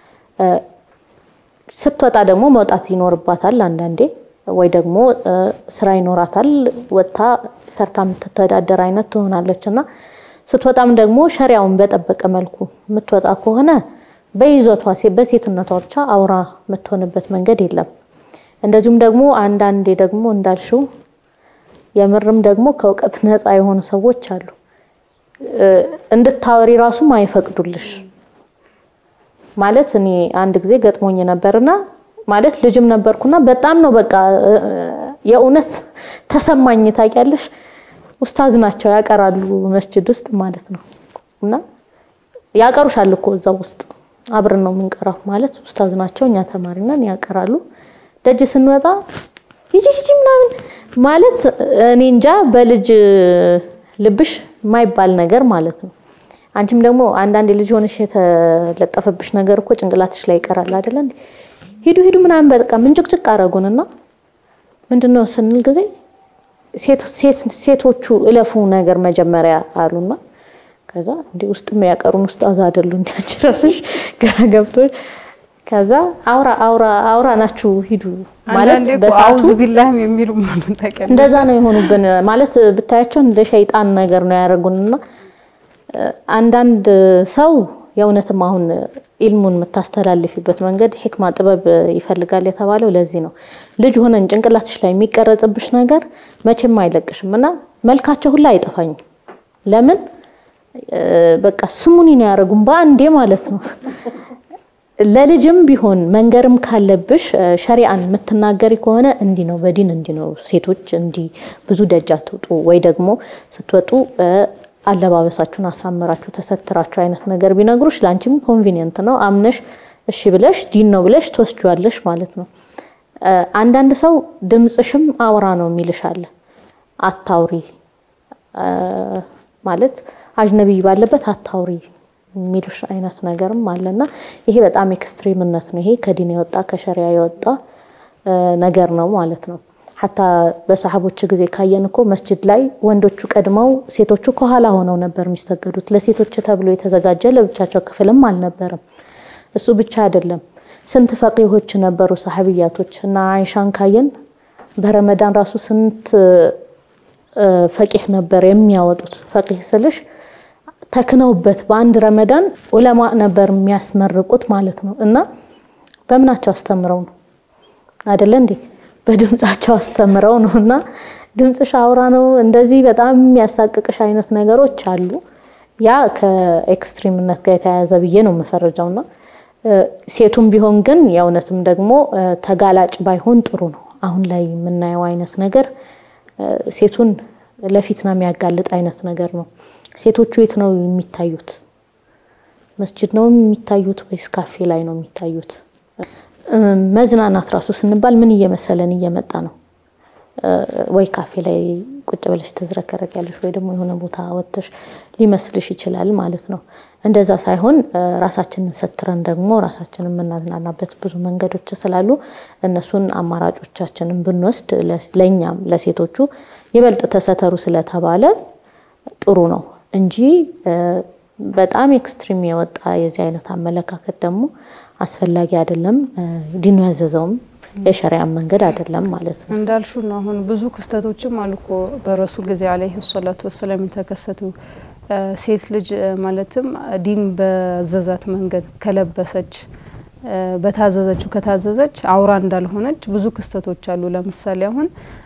ስትወጣ ደግሞ መውጣት ይኖርባታል። አንዳንዴ ወይ ደግሞ ስራ ይኖራታል። ወጥታ ሰርታ የምትተዳደር አይነት ትሆናለች እና ስትወጣም ደግሞ ሸሪያውን በጠበቀ መልኩ የምትወጣ ከሆነ በይዞቷ በሴትነቷ ብቻ አውራ የምትሆንበት መንገድ የለም። እንደዚሁም ደግሞ አንዳንዴ ደግሞ እንዳልሽው የምርም ደግሞ ከእውቀት ነፃ የሆኑ ሰዎች አሉ። እንድታወሪ ራሱም አይፈቅዱልሽ። ማለት እኔ አንድ ጊዜ ገጥሞኝ ነበርና ማለት ልጅም ነበርኩና በጣም ነው በቃ የእውነት ተሰማኝ። ታውቂያለሽ ኡስታዝ ናቸው ያቀራሉ መስጂድ ውስጥ ማለት ነው እና ያቀሩሻል እኮ እዛው ውስጥ አብረን ነው የምንቀራው። ማለት ኡስታዝ ናቸው፣ እኛ ተማሪ ነን፣ ያቀራሉ። ደጅ ስንወጣ ሂጂ ሂጂ ምናምን ማለት እኔ እንጃ በልጅ ልብሽ የማይባል ነገር ማለት ነው። አንቺም ደግሞ አንዳንድ ልጅ ሆነሽ የተለጠፈብሽ ነገር እኮ ጭንቅላትሽ ላይ ይቀራል አይደለ? ሂዱ ሂዱ ምናምን በቃ ምንጭቅጭቅ አረጉንና ምንድነው ስንል ጊዜ ሴቶቹ እለፉ ነገር መጀመሪያ አሉና ከዛ እንዲህ ውስጥ የሚያቀሩን ኡስታዝ አይደሉ እንዲያች ራስሽ ግራ ገብቶሽ ከዛ አውራ አውራ አውራ ናችሁ ሂዱ ማለት በሰዓቱ አውዙ ቢላህም የሚሉ ማለት ተቀል እንደዛ ነው የሆኑብን። ማለት ብታያቸው እንደ ሸይጣን ነገር ነው ያደረጉንና አንዳንድ ሰው የእውነትም አሁን ኢልሙን የምታስተላልፊበት መንገድ ሂክማ ጥበብ ይፈልጋል የተባለው ለዚህ ነው። ልጅ ሆነን ጭንቅላትሽ ላይ የሚቀረጽብሽ ነገር መቼም አይለቅሽም እና መልካቸው ሁላ አይጠፋኝም። ለምን በቃ ስሙኒ ነው ያደረጉን በአንዴ ማለት ነው። ለልጅም ቢሆን መንገርም ካለብሽ ሸሪአን የምትናገሪ ከሆነ እንዲህ ነው በዲን እንዲህ ነው ሴቶች እንዲህ ብዙ ደጅ አትውጡ፣ ወይ ደግሞ ስትወጡ አለባበሳችሁን አሳምራችሁ ተሰትራችሁ አይነት ነገር ቢነግሩሽ ለአንቺም ኮንቪኒየንት ነው። አምነሽ እሺ ብለሽ ዲን ነው ብለሽ ትወስጂዋለሽ ማለት ነው። አንዳንድ ሰው ድምፅሽም አውራ ነው የሚልሽ አለ። አታውሪ ማለት አጅነቢይ ባለበት አታውሪ የሚሉሽ አይነት ነገርም አለና ይሄ በጣም ኤክስትሪምነት ነው። ይሄ ከዲን የወጣ ከሸሪያ የወጣ ነገር ነው ማለት ነው። ሐታ በሰሃቦች ጊዜ ካየን እኮ መስጂድ ላይ ወንዶቹ ቀድመው ሴቶቹ ከኋላ ሆነው ነበር የሚሰገዱት። ለሴቶች ተብሎ የተዘጋጀ ለብቻቸው ክፍልም አልነበረም። እሱ ብቻ አይደለም፣ ስንት ፈቂሆች ነበሩ ሰሃቢያቶች እና አይሻን ካየን በረመዳን ራሱ ስንት ፈቂህ ነበር የሚያወጡት። ፈቂህ ስልሽ ተክነውበት በአንድ ረመዳን ዑለማ ነበር የሚያስመርቁት ማለት ነው። እና በምናቸው አስተምረው ነው አይደለ እንዴ? በድምጻቸው አስተምረው ነው። እና ድምፅሽ አውራ ነው እንደዚህ በጣም የሚያሳቅቅሽ አይነት ነገሮች አሉ። ያ ከኤክስትሪምነት ጋር የተያያዘ ብዬ ነው የምፈረጀውና ሴቱም ቢሆን ግን የእውነትም ደግሞ ተጋላጭ ባይሆን ጥሩ ነው። አሁን ላይ የምናየው አይነት ነገር ሴቱን ለፊትና የሚያጋልጥ አይነት ነገር ነው። ሴቶቹ የት ነው የሚታዩት? መስጂድ ነው የሚታዩት ወይስ ካፌ ላይ ነው የሚታዩት? መዝናናት ራሱ ስንባል ምን እየመሰለን እየመጣ ነው? ወይ ካፌ ላይ ቁጭ ብለሽ ትዝረከረኪያለሽ ወይ ደግሞ የሆነ ቦታ ወጥተሽ ሊመስልሽ ይችላል ማለት ነው። እንደዛ ሳይሆን ራሳችንን ሰትረን ደግሞ ራሳችንን የምናዝናናበት ብዙ መንገዶች ስላሉ እነሱን አማራጮቻችንን ብንወስድ ለእኛም ለሴቶቹ ይበልጥ ተሰተሩ ስለተባለ ጥሩ ነው እንጂ በጣም ኤክስትሪም የወጣ የዚህ አይነት አመለካከት ደግሞ አስፈላጊ አይደለም። ዲኑ ያዘዘውም የሸሪያ መንገድ አይደለም ማለት ነው። እንዳልሹ ነው። አሁን ብዙ ክስተቶችም አሉ እኮ በረሱል ጊዜ አለይሂ ሰላቱ ወሰላም የተከሰቱ ሴት ልጅ ማለትም ዲን በዘዛት መንገድ ከለበሰች በታዘዘችው ከታዘዘች አውራ እንዳልሆነች ብዙ ክስተቶች አሉ። ለምሳሌ አሁን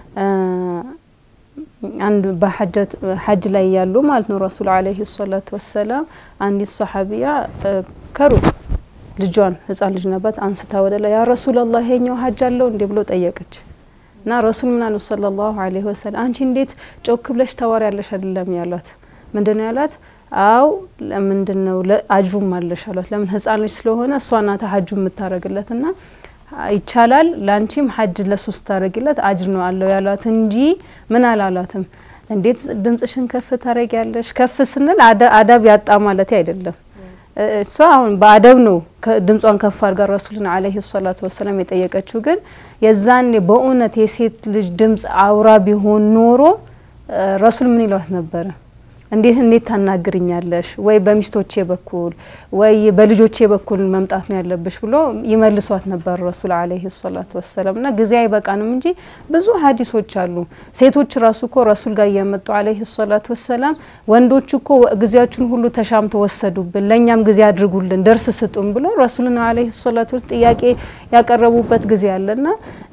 አንድ በሐጅ ላይ ያሉ ማለት ነው ረሱል አለይሂ ሰላቱ ወሰላም አንዲት ሰሐቢያ ከሩቅ ልጇን ህጻን ልጅ ነባት አንስታ ወደ ላይ ያ ረሱላላህ ይሄኛው ሀጅ አለው እንዴ ብሎ ጠየቀች። እና ረሱል ምን አሉ ሰለላሁ ዐለይሂ ወሰለም አንቺ እንዴት ጮክ ብለሽ ታወሪያለሽ አይደለም ያሏት። ምንድን ነው ያሏት? አው ለምንድን ነው አጅሩም አለሽ አሏት። ለምን ህጻን ልጅ ስለሆነ እሷ ናታ ሀጁ የምታረግለት እና ይቻላል ለአንቺም ሀጅ ለሱ ስታረጊለት አጅር ነው አለው ያሏት እንጂ ምን አላሏትም። እንዴት ድምጽሽን ከፍ ታረጊያለሽ? ከፍ ስንል አዳብ ያጣ ማለት አይደለም። እሷ አሁን በአደብ ነው ድምጿን ከፍ አድርጋ ረሱልን አለይሂ ሰላቱ ወሰላም የጠየቀችው። ግን የዛኔ በእውነት የሴት ልጅ ድምጽ አውራ ቢሆን ኖሮ ረሱል ምን ይሏት ነበረ? እንዴት እንዴት ታናግርኛለሽ? ወይ በሚስቶቼ በኩል ወይ በልጆቼ በኩል መምጣት ነው ያለብሽ ብሎ ይመልሷት ነበር ረሱል አለይሂ ሰላቱ ወሰላም። እና ጊዜ አይበቃንም እንጂ ብዙ ሀዲሶች አሉ። ሴቶች ራሱ እኮ ረሱል ጋር እየመጡ አለይሂ ሰላቱ ወሰላም ወንዶች እኮ ጊዜያችን ሁሉ ተሻምቶ ወሰዱብን፣ ለእኛም ጊዜ አድርጉልን፣ ደርስ ስጡን ብሎ ረሱልን አለይሂ ሰላቱ ጥያቄ ያቀረቡበት ጊዜ አለና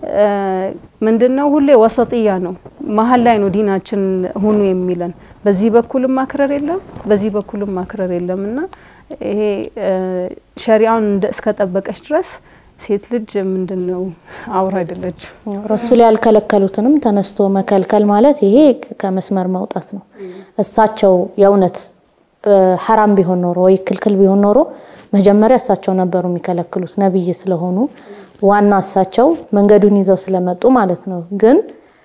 ምንድነው ሁሌ ወሰጥያ ነው፣ መሀል ላይ ነው ዲናችን ሁኑ የሚለን በዚህ በኩልም ማክረር የለም በዚህ በኩልም ማክረር የለም እና ይሄ ሸሪአውን እስከጠበቀች ድረስ ሴት ልጅ ምንድን ነው አውራ አይደለች። ረሱል ያልከለከሉትንም ተነስቶ መከልከል ማለት ይሄ ከመስመር መውጣት ነው። እሳቸው የእውነት ሐራም ቢሆን ኖሮ ወይ ክልክል ቢሆን ኖሮ መጀመሪያ እሳቸው ነበሩ የሚከለክሉት ነብይ ስለሆኑ ዋና እሳቸው መንገዱን ይዘው ስለመጡ ማለት ነው ግን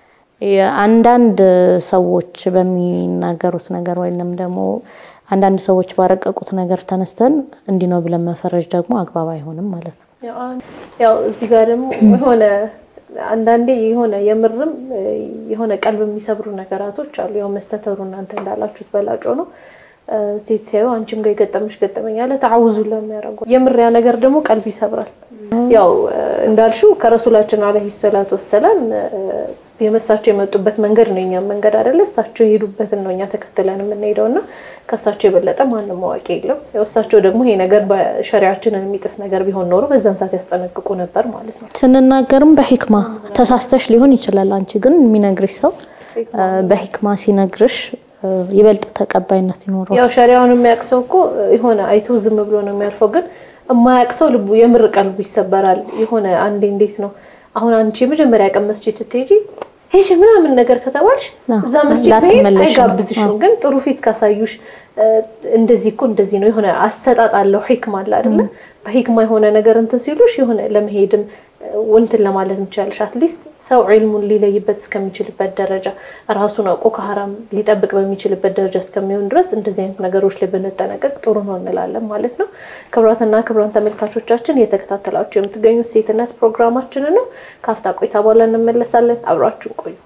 አንዳንድ ሰዎች በሚናገሩት ነገር ወይንም ደግሞ አንዳንድ ሰዎች ባረቀቁት ነገር ተነስተን እንዲህ ነው ብለን መፈረጅ ደግሞ አግባብ አይሆንም ማለት ነው። ያው እዚህ ጋር ደግሞ የሆነ አንዳንዴ የሆነ የምርም የሆነ ቀልብ የሚሰብሩ ነገራቶች አሉ። ያው መስተተሩ እናንተ እንዳላችሁት በላጮ ነው። ሴት ሲያዩ አንቺም ጋር የገጠመሽ ገጠመኝ አለ ተዓውዙ ለሚያደርጉ የምር ያ ነገር ደግሞ ቀልብ ይሰብራል። ያው እንዳልሽው ከረሱላችን አለይሂ ሰላቱ ወሰላም የመሳቸው የመጡበት መንገድ ነው የኛም መንገድ አይደለ? እሳቸው የሄዱበትን ነው እኛ ተከትለን የምንሄደው እና ከእሳቸው የበለጠ ማንም አዋቂ የለም። ያው እሳቸው ደግሞ ይሄ ነገር በሸሪያችንን የሚጥስ ነገር ቢሆን ኖሮ በዛን ሰዓት ያስጠነቅቁ ነበር ማለት ነው። ስንናገርም በሂክማ ተሳስተሽ ሊሆን ይችላል። አንቺ ግን የሚነግርሽ ሰው በሂክማ ሲነግርሽ ይበልጥ ተቀባይነት ይኖረው። ያው ሸሪያውን የሚያውቅ ሰው እኮ የሆነ አይቶ ዝም ብሎ ነው የሚያልፈው። ግን የማያውቅ ሰው ልቡ የምር ቀልቡ ይሰበራል። የሆነ አንዴ እንዴት ነው አሁን አንቺ የመጀመሪያ ቀን መስጂድ ስትሄጂ ሄሽ ምናምን ነገር ከተባልሽ እዛ መስጂድ መሄድ አይጋብዝሽም። ግን ጥሩ ፊት ካሳዩሽ እንደዚህ እኮ እንደዚህ ነው የሆነ አሰጣጥ አለው ሂክማ አለ አይደለ? በሂክማ የሆነ ነገር እንትን ሲሉሽ የሆነ ለመሄድም እንትን ለማለት እንችላለሽ። አትሊስት ሰው ዒልሙን ሊለይበት እስከሚችልበት ደረጃ ራሱን አውቆ ከሀራም ሊጠብቅ በሚችልበት ደረጃ እስከሚሆን ድረስ እንደዚህ አይነት ነገሮች ላይ ብንጠነቀቅ ጥሩ ነው እንላለን ማለት ነው። ክቡራትና ክቡራን ተመልካቾቻችን እየተከታተላችሁ የምትገኙት ሴትነት ፕሮግራማችንን ነው። ከአፍታ ቆይታ በኋላ እንመለሳለን። አብራችሁን ቆዩ።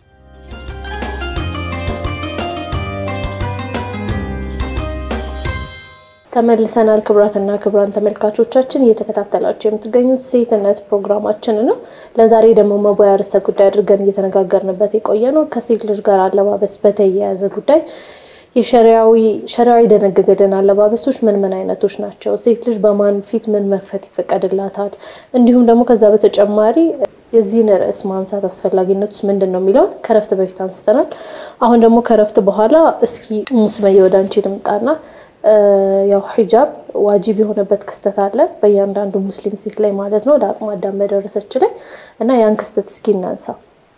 ተመልሰናል። ክቡራትና ክቡራን ተመልካቾቻችን እየተከታተላችሁ የምትገኙት ሴትነት ፕሮግራማችን ነው። ለዛሬ ደግሞ መወያ ርዕሰ ጉዳይ አድርገን እየተነጋገርንበት የቆየ ነው ከሴት ልጅ ጋር አለባበስ በተያያዘ ጉዳይ የሸሪያዊ የደነገገልን አለባበሶች ምን ምን አይነቶች ናቸው? ሴት ልጅ በማን ፊት ምን መክፈት ይፈቀድላታል? እንዲሁም ደግሞ ከዛ በተጨማሪ የዚህን ርዕስ ማንሳት አስፈላጊነት ውስጥ ምንድን ነው የሚለውን ከረፍት በፊት አንስተናል። አሁን ደግሞ ከረፍት በኋላ እስኪ ሙስመየ ወደ አንቺ ልምጣና ያው ሂጃብ ዋጂብ የሆነበት ክስተት አለ በእያንዳንዱ ሙስሊም ሴት ላይ ማለት ነው፣ ለአቅመ አዳም በደረሰች ላይ እና ያን ክስተት እስኪ እናንሳ።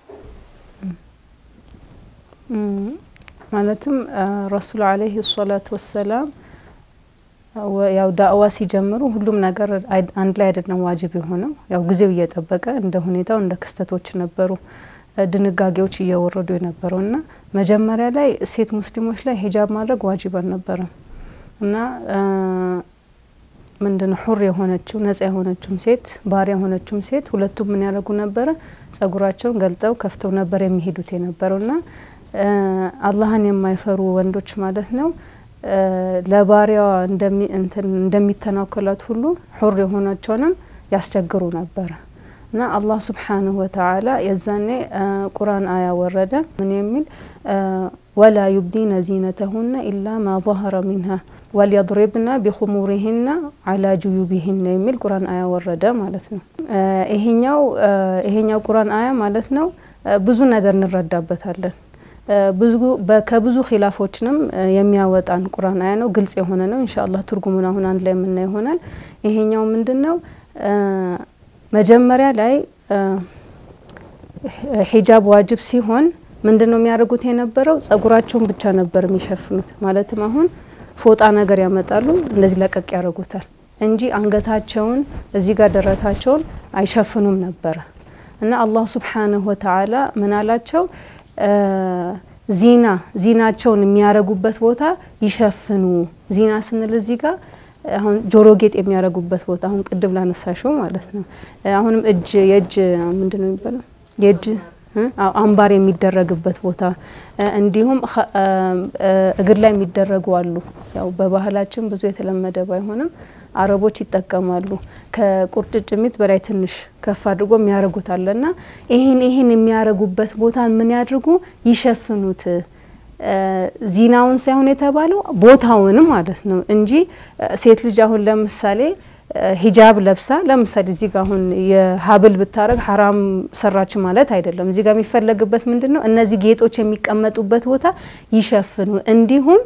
ማለትም ረሱል አለይሂ ሰላቱ ወሰላም ያው ዳዕዋ ሲጀምሩ ሁሉም ነገር አንድ ላይ አይደለም ዋጅብ የሆነው ያው ጊዜው እየጠበቀ እንደ ሁኔታው እንደ ክስተቶች ነበሩ ድንጋጌዎች እየወረዱ የነበረው እና መጀመሪያ ላይ ሴት ሙስሊሞች ላይ ሂጃብ ማድረግ ዋጅብ አልነበረም እና ምንድን ሁር የሆነችው ነጻ የሆነችውም ሴት ባሪያ የሆነችውም ሴት ሁለቱም ምን ያደርጉ ነበረ? ጸጉራቸውን ገልጠው ከፍተው ነበር የሚሄዱት የነበረው እና አላህን የማይፈሩ ወንዶች ማለት ነው ለባሪያዋ እንደሚተናከላት ሁሉ ሁር የሆናቸውንም ያስቸግሩ ነበረ እና አላህ ስብሓንሁ ወተዓላ የዛኔ ቁርአን አያ ወረደ ምን የሚል ወላ ዩብዲነ ዚነተሁነ ኢላ ማ ظهረ ሚንሃ ወልየድሪብና ቢኹሙሪህና አላ ጁዩቢህና የሚል ቁርአን አያ ወረደ ማለት ነው። ይሄኛው ይሄኛው ቁርአን አያ ማለት ነው ብዙ ነገር እንረዳበታለን። ብዙ ከብዙ ኺላፎችንም የሚያወጣን ቁርአን አያ ነው። ግልጽ የሆነ ነው። ኢንሻአላህ ትርጉሙን አሁን አንድ ላይ የምናየው ይሆናል። ይሄኛው ምንድን ነው? መጀመሪያ ላይ ሂጃብ ዋጅብ ሲሆን ምንድን ነው የሚያደርጉት የነበረው ጸጉራቸውን ብቻ ነበር የሚሸፍኑት። ማለትም አሁን ፎጣ ነገር ያመጣሉ እንደዚህ ለቀቅ ያደርጉታል እንጂ አንገታቸውን እዚህ ጋር ደረታቸውን አይሸፍኑም ነበረ እና አላህ ሱብሓነሁ ወተዓላ ምን አላቸው? ዚና ዚናቸውን የሚያረጉበት ቦታ ይሸፍኑ። ዚና ስንል እዚህ ጋር አሁን ጆሮ ጌጥ የሚያረጉበት ቦታ አሁን ቅድም ላነሳሽው ማለት ነው። አሁንም እጅ የእጅ ምንድን ነው የሚባለው የእጅ አምባር የሚደረግበት ቦታ እንዲሁም እግር ላይ የሚደረጉ አሉ። ያው በባህላችን ብዙ የተለመደ ባይሆንም አረቦች ይጠቀማሉ። ከቁርጭምጭሚት በላይ ትንሽ ከፍ አድርጎ የሚያደርጉት አለና ይህን ይህን የሚያደርጉበት ቦታ ምን ያድርጉ? ይሸፍኑት። ዚናውን ሳይሆን የተባለው ቦታውን ማለት ነው እንጂ ሴት ልጅ አሁን ለምሳሌ ሂጃብ ለብሳ ለምሳሌ እዚህ ጋር አሁን የሀብል ብታረግ ሀራም ሰራች ማለት አይደለም። እዚህ ጋር የሚፈለግበት ምንድን ነው? እነዚህ ጌጦች የሚቀመጡበት ቦታ ይሸፍኑ። እንዲሁም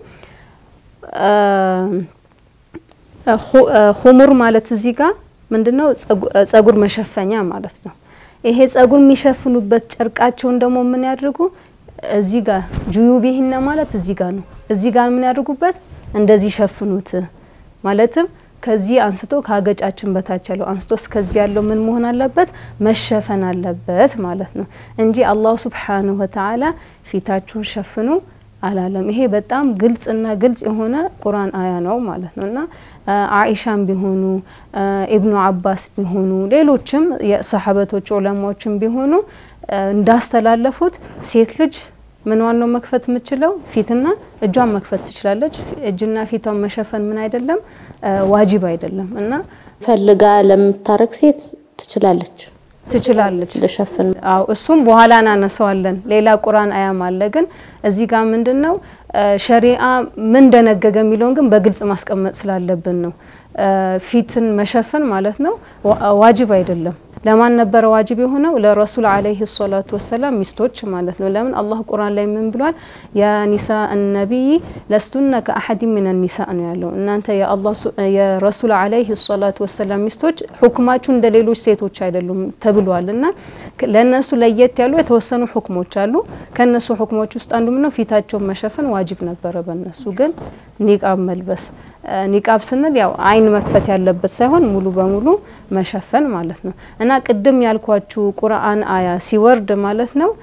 ሁሙር ማለት እዚህ ጋር ምንድን ነው? ጸጉር መሸፈኛ ማለት ነው። ይሄ ጸጉር የሚሸፍኑበት ጨርቃቸውን ደግሞ ምን ያድርጉ? እዚህ ጋር ጁዩቢሂነ ማለት እዚህ ጋር ነው። እዚህ ጋር ምን ያድርጉበት? እንደዚህ ሸፍኑት ማለትም ከዚህ አንስቶ ከአገጫችን በታች ያለው አንስቶ እስከዚህ ያለው ምን መሆን አለበት? መሸፈን አለበት ማለት ነው እንጂ አላሁ ሱብሓነሁ ወተዓላ ፊታችሁን ሸፍኑ አላለም። ይሄ በጣም ግልጽና ግልጽ የሆነ ቁርአን አያ ነው ማለት ነው እና አኢሻም ቢሆኑ ኢብኑ አባስ ቢሆኑ ሌሎችም የሰሐበቶች ዑለማዎችም ቢሆኑ እንዳስተላለፉት ሴት ልጅ ምንዋን ነው መክፈት የምችለው? ፊትና እጇን መክፈት ትችላለች። እጅና ፊቷን መሸፈን ምን አይደለም ዋጅብ አይደለም እና ፈልጋ ለምታረግ ሴት ትችላለች ትችላለች ልሸፍን አው እሱም በኋላ እናነሳዋለን። ሌላ ቁርአን አያም አለ። ግን እዚህ ጋር ምንድን ነው ሸሪአ ምን ደነገገ የሚለውን ግን በግልጽ ማስቀመጥ ስላለብን ነው። ፊትን መሸፈን ማለት ነው ዋጅብ አይደለም። ለማን ነበረ ዋጅብ የሆነው? ለረሱል አለይሂ ሰላቱ ወሰላም ሚስቶች ማለት ነው። ለምን አላህ ቁርአን ላይ ምን ብሏል? ያ ኒሳ ነቢይ ለስቱነ ከአሐድ ምን ኒሳ ነው ያለው። እናንተ የረሱል አለይሂ ሰላቱ ወሰላም ሚስቶች ሁክማችሁ እንደ ሌሎች ሴቶች አይደሉም ተብሏል። እና ለእነሱ ለየት ያሉ የተወሰኑ ሁክሞች አሉ። ከእነሱ ሁክሞች ውስጥ አንዱ ምነው ፊታቸውን መሸፈን ዋጅብ ነበረ በእነሱ ግን ኒቃብ መልበስ ኒቃብ ስንል ያው አይን መክፈት ያለበት ሳይሆን ሙሉ በሙሉ መሸፈን ማለት ነው። እና ቅድም ያልኳችሁ ቁርአን አያ ሲወርድ ማለት ነው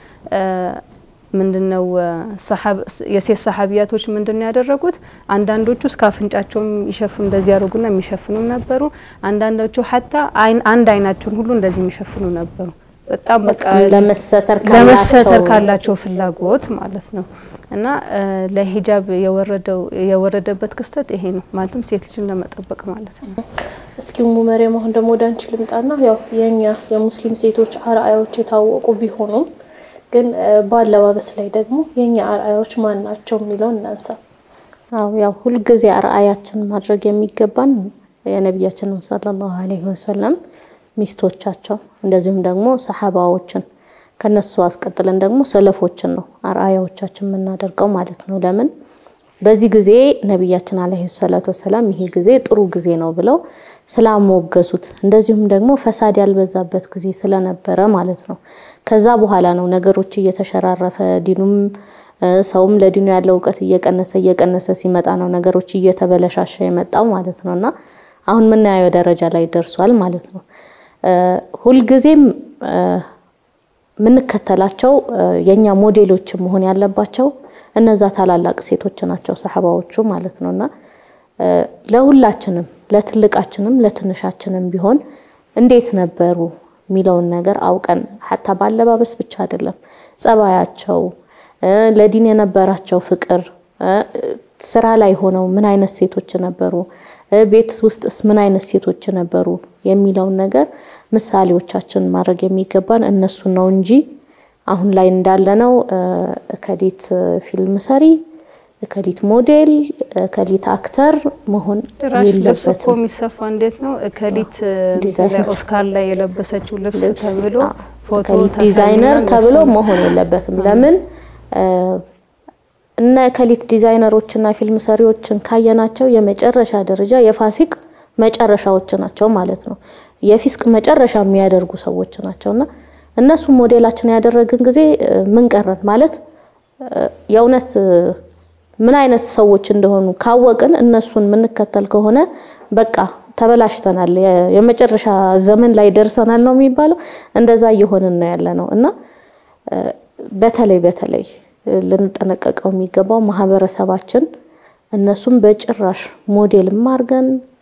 ምንድነው የሴት ሰሐቢያቶች ምንድነው ያደረጉት? አንዳንዶቹ እስከ አፍንጫቸውም ይሸፍኑ እንደዚህ ያደርጉና የሚሸፍኑም ነበሩ። አንዳንዶቹ ሀታ አንድ አይናቸውን ሁሉ እንደዚህ የሚሸፍኑ ነበሩ። በጣም በቃ ለመሰተር ለመሰተር ካላቸው ፍላጎት ማለት ነው። እና ለሂጃብ የወረደው የወረደበት ክስተት ይሄ ነው ማለትም ሴት ልጅን ለመጠበቅ ማለት ነው። እስኪ ሙ መሪያም አሁን ደግሞ ወደ አንቺ ልምጣና ያው የኛ የሙስሊም ሴቶች አርአያዎች የታወቁ ቢሆኑም ግን በአለባበስ ላይ ደግሞ የኛ አርአያዎች ማን ናቸው የሚለውን እናንሳ። አዎ ያው ሁልጊዜ አርአያችን ማድረግ የሚገባን የነቢያችንን ሰለላሁ ዐለይሂ ወሰለም ሚስቶቻቸው እንደዚሁም ደግሞ ሰሐባዎችን ከነሱ አስቀጥለን ደግሞ ሰለፎችን ነው አርአያዎቻችን የምናደርገው ማለት ነው። ለምን በዚህ ጊዜ ነቢያችን አለይሂ ሰላቱ ወሰላም ይሄ ጊዜ ጥሩ ጊዜ ነው ብለው ስላሞገሱት እንደዚሁም ደግሞ ፈሳድ ያልበዛበት ጊዜ ስለነበረ ማለት ነው። ከዛ በኋላ ነው ነገሮች እየተሸራረፈ ዲኑም ሰውም ለዲኑ ያለው እውቀት እየቀነሰ እየቀነሰ ሲመጣ ነው ነገሮች እየተበለሻሸ የመጣው ማለት ነው እና አሁን የምናየው ደረጃ ላይ ደርሷል ማለት ነው። ሁልጊዜም የምንከተላቸው የኛ ሞዴሎች መሆን ያለባቸው እነዛ ታላላቅ ሴቶች ናቸው፣ ሰሐባዎቹ ማለት ነው እና ለሁላችንም ለትልቃችንም ለትንሻችንም ቢሆን እንዴት ነበሩ የሚለውን ነገር አውቀን ሀታ ባለባበስ ብቻ አይደለም ጸባያቸው፣ ለዲን የነበራቸው ፍቅር፣ ስራ ላይ ሆነው ምን አይነት ሴቶች ነበሩ፣ ቤት ውስጥስ ምን አይነት ሴቶች ነበሩ የሚለውን ነገር ምሳሌዎቻችን ማድረግ የሚገባን እነሱን ነው እንጂ አሁን ላይ እንዳለነው እከሊት ፊልም ሰሪ፣ እከሊት ሞዴል፣ እከሊት አክተር መሆን ጭራሽ ልብስ እኮ የለበትም። የሚሰፋ እንዴት ነው እከሊት ዲዛይነር። ኦስካር ላይ የለበሰችው ልብስ ተብሎ ፎቶ እከሊት ተሰልሞ ዲዛይነር እንደሱ ተብሎ ነው። መሆን የለበትም። ለምን እነ ከሊት ዲዛይነሮችና ፊልም ሰሪዎችን ካየናቸው የመጨረሻ ደረጃ የፋሲቅ መጨረሻዎች ናቸው ማለት ነው። የፊስቅ መጨረሻ የሚያደርጉ ሰዎች ናቸውና እነሱ ሞዴላችን ያደረግን ጊዜ ምን ቀረን ማለት የእውነት ምን አይነት ሰዎች እንደሆኑ ካወቅን እነሱን የምንከተል ከሆነ በቃ ተበላሽተናል፣ የመጨረሻ ዘመን ላይ ደርሰናል ነው የሚባለው። እንደዛ እየሆንን ነው ያለ ነው እና በተለይ በተለይ ልንጠነቀቀው የሚገባው ማህበረሰባችን እነሱም በጭራሽ ሞዴልም አድርገን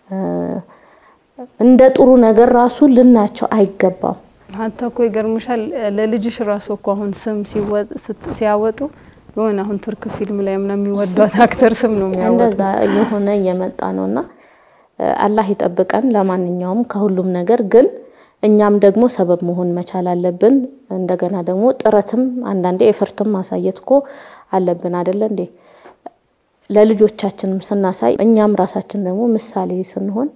እንደ ጥሩ ነገር ራሱ ልናቸው አይገባም። ሀታ እኮ ይገርምሻል ለልጅሽ ራሱ እኮ አሁን ስም ሲያወጡ የሆነ አሁን ቱርክ ፊልም ላይ ምናምን የሚወዷት አክተር ስም ነው የሚያወጡ። እንደዛ እየሆነ እየመጣ ነውና አላህ ይጠብቀን። ለማንኛውም ከሁሉም ነገር ግን እኛም ደግሞ ሰበብ መሆን መቻል አለብን። እንደገና ደግሞ ጥረትም አንዳንዴ ኤፈርትም ማሳየት እኮ አለብን አይደለ እንዴ? ለልጆቻችንም ስናሳይ እኛም ራሳችን ደግሞ ምሳሌ ስንሆን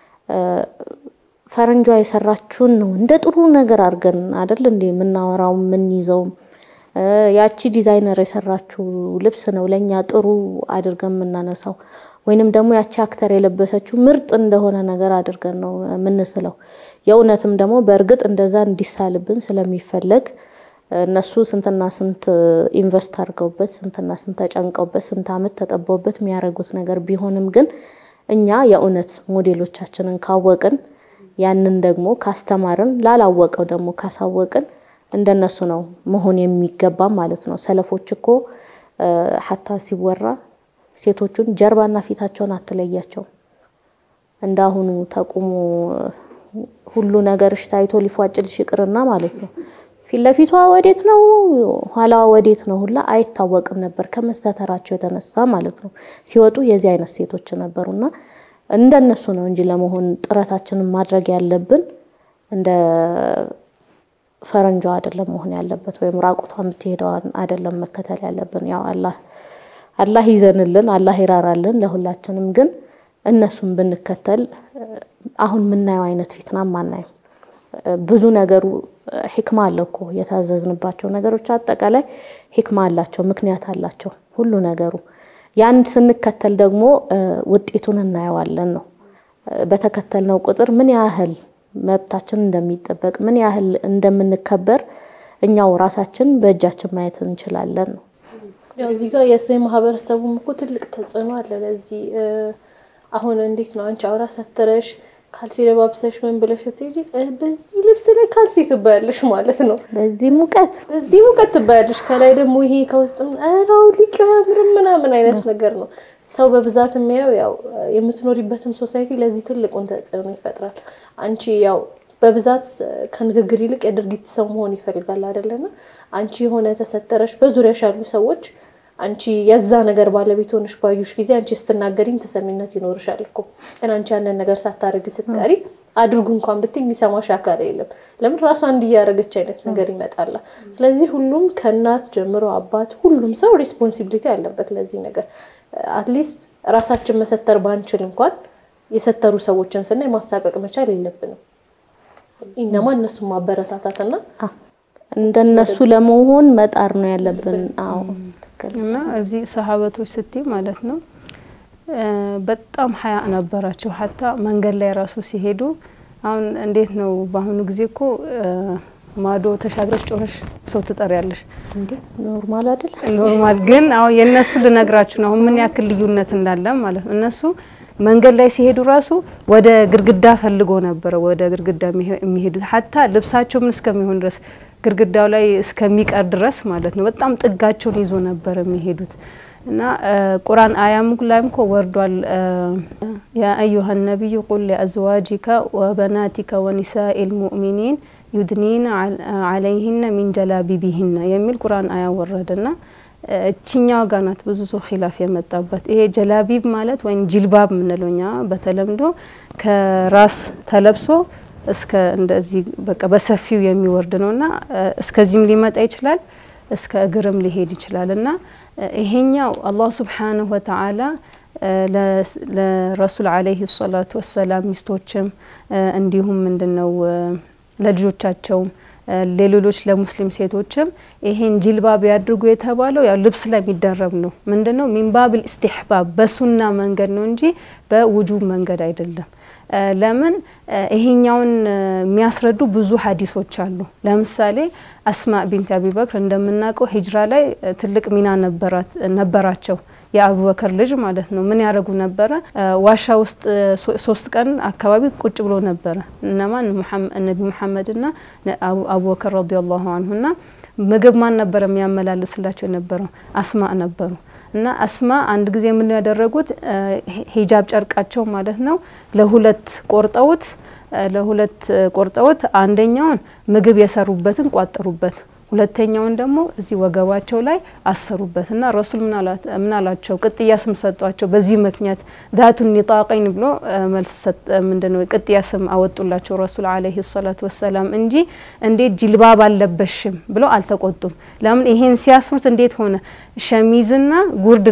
ፈረንጇ የሰራችውን ነው እንደ ጥሩ ነገር አድርገን አይደል እንዴ የምናወራው የምንይዘውም ያቺ ዲዛይነር የሰራችው ልብስ ነው ለኛ ጥሩ አድርገን የምናነሳው ወይንም ደግሞ ያቺ አክተር የለበሰችው ምርጥ እንደሆነ ነገር አድርገን ነው የምንስለው። የእውነትም ደግሞ በእርግጥ እንደዛ እንዲሳልብን ስለሚፈለግ እነሱ ስንትና ስንት ኢንቨስት አድርገውበት ስንትና ስንት ተጨንቀውበት ስንት ዓመት ተጠበውበት የሚያደርጉት ነገር ቢሆንም ግን እኛ የእውነት ሞዴሎቻችንን ካወቅን ያንን ደግሞ ካስተማርን ላላወቀው ደግሞ ካሳወቅን እንደነሱ ነው መሆን የሚገባ ማለት ነው። ሰለፎች እኮ ሀታ ሲወራ ሴቶቹን ጀርባና ፊታቸውን አትለያቸውም። እንዳሁኑ ተቁሞ ሁሉ ነገርሽ ታይቶ ሊፏጭልሽ ይቅርና ማለት ነው ፊት ለፊቷ ወዴት ነው ኋላዋ ወዴት ነው ሁላ አይታወቅም ነበር ከመስተተራቸው የተነሳ ማለት ነው። ሲወጡ የዚህ አይነት ሴቶች ነበሩና እንደነሱ ነው እንጂ ለመሆን ጥረታችንን ማድረግ ያለብን እንደ ፈረንጇ አይደለም መሆን ያለበት፣ ወይም ራቁቷ የምትሄደዋን አይደለም መከተል ያለብን። ያው አላህ አላህ ይዘንልን፣ አላህ ይራራልን ለሁላችንም። ግን እነሱን ብንከተል አሁን የምናየው አይነት ፊትናም አናይም። ብዙ ነገሩ ሂክማ አለው እኮ የታዘዝንባቸው ነገሮች አጠቃላይ ሂክማ አላቸው፣ ምክንያት አላቸው ሁሉ ነገሩ። ያን ስንከተል ደግሞ ውጤቱን እናየዋለን ነው። በተከተልነው ቁጥር ምን ያህል መብታችን እንደሚጠበቅ ምን ያህል እንደምንከበር እኛው ራሳችን በእጃችን ማየት እንችላለን ነው። ያው እዚህ ጋር የሰው ማህበረሰቡም እኮ ትልቅ ተጽዕኖ አለ። ለዚህ አሁን እንዴት ነው አንቺ አውራ ሰትረሽ ካልሲ ለባብሰሽ ምን ብለሽ ስትሄጂ በዚህ ልብስ ላይ ካልሲ ትባያለሽ ማለት ነው። በዚህ ሙቀት በዚህ ሙቀት ትባያለሽ። ከላይ ደግሞ ይሄ ከውስጥም ራው ሊቅ ያምርም ምናምን አይነት ነገር ነው። ሰው በብዛት የሚያየው ያው የምትኖሪበትም ሶሳይቲ ለዚህ ትልቁን ተጽዕኖ ይፈጥራል። አንቺ ያው በብዛት ከንግግር ይልቅ የድርጊት ሰው መሆን ይፈልጋል አይደለና አንቺ የሆነ ተሰጠረሽ በዙሪያሽ ያሉ ሰዎች አንቺ የዛ ነገር ባለቤት ሆነሽ ባዩሽ ጊዜ አንቺ ስትናገሪም ተሰሚነት ይኖርሻል እኮ ግን አንቺ ያንን ነገር ሳታደርጊ ስትቀሪ አድርጉ እንኳን ብትይ የሚሰማሽ አካል የለም። ለምን ራሷ እንዲያደረገች አይነት ነገር ይመጣላ። ስለዚህ ሁሉም ከእናት ጀምሮ አባት፣ ሁሉም ሰው ሪስፖንሲቢሊቲ አለበት ለዚህ ነገር አትሊስት ራሳችን መሰተር ባንችል እንኳን የሰተሩ ሰዎችን ስናይ ማሳቀቅ መቻል የለብንም። ኢነማ እነሱን ማበረታታትና እንደነሱ ለመሆን መጣር ነው ያለብን። አዎ እና እዚህ ሰሃበቶች ስትይ ማለት ነው በጣም ሀያ ነበራቸው። ሀታ መንገድ ላይ ራሱ ሲሄዱ አሁን እንዴት ነው በአሁኑ ጊዜ እኮ ማዶ ተሻግረሽ ጮኸሽ ሰው ትጠሪያለሽ። እንዴ ኖርማል አይደል? ኖርማል ግን አሁን የእነሱ ልነግራችሁ ነው አሁን ምን ያክል ልዩነት እንዳለ ማለት ነው። እነሱ መንገድ ላይ ሲሄዱ ራሱ ወደ ግድግዳ ፈልጎ ነበረ ወደ ግድግዳ የሚሄዱት ሀታ ልብሳቸው ምን እስከሚሆን ድረስ ግድግዳው ላይ እስከሚቀር ድረስ ማለት ነው። በጣም ጥጋቸውን ይዞ ነበር የሚሄዱት እና ቁርአን አያም ላይም እኮ ወርዷል። ያ አዩሀ ነቢዩ ቁል ሊአዝዋጂከ ወበናቲከ ወኒሳኢ ልሙእሚኒን ዩድኒና አለይህነ ሚን ጀላቢቢህነ የሚል ቁርአን አያ ወረደና እችኛዋ ጋ ናት ብዙ ሰው ኪላፍ የመጣበት። ይሄ ጀላቢብ ማለት ወይም ጅልባብ የምንለው እኛ በተለምዶ ከራስ ተለብሶ እስከ እንደዚህ በቃ በሰፊው የሚወርድ ነውና እስከዚህም ሊመጣ ይችላል፣ እስከ እግርም ሊሄድ ይችላል እና ይሄኛው አላህ ሱብሓነሁ ወተዓላ ለረሱል አለይሂ ሰላቱ ወሰላም ሚስቶችም እንዲሁም ምንድነው ለልጆቻቸውም ለሌሎች ለሙስሊም ሴቶችም ይሄን ጂልባብ ያድርጉ የተባለው ያው ልብስ ላይ የሚደረግ ነው። ምንድነው ሚንባብል ኢስቲህባብ በሱና መንገድ ነው እንጂ በውጁብ መንገድ አይደለም። ለምን ይሄኛውን የሚያስረዱ ብዙ ሀዲሶች አሉ። ለምሳሌ አስማ ቢንት አቢበክር እንደምናውቀው ሂጅራ ላይ ትልቅ ሚና ነበራቸው። የአቡበከር ልጅ ማለት ነው። ምን ያደረጉ ነበረ? ዋሻ ውስጥ ሶስት ቀን አካባቢ ቁጭ ብሎ ነበረ። እነማን ነቢ ሙሐመድና አቡበከር ረዲየላሁ አንሁና ምግብ ማን ነበረ የሚያመላልስላቸው የነበረው? አስማ ነበሩ። እና አስማ አንድ ጊዜ ምን ያደረጉት ሂጃብ ጨርቃቸው ማለት ነው ለሁለት ቆርጠውት ለሁለት ቆርጠውት አንደኛውን ምግብ የሰሩበትን ቋጠሩበት ሁለተኛውን ደግሞ እዚህ ወገባቸው ላይ አሰሩበት እና ረሱል ምን አላቸው? ቅጥያ ስም ሰጧቸው። በዚህ ምክንያት ዛቱን ኒጣቀይን ብሎ መልስ ምንድነው ቅጥያ ስም አወጡላቸው ረሱል አለይሂ ሰላቱ ወሰላም እንጂ እንዴት ጅልባብ አልለበሽም ብለው አልተቆጡም። ለምን ይሄን ሲያስሩት እንዴት ሆነ? ሸሚዝና ጉርድ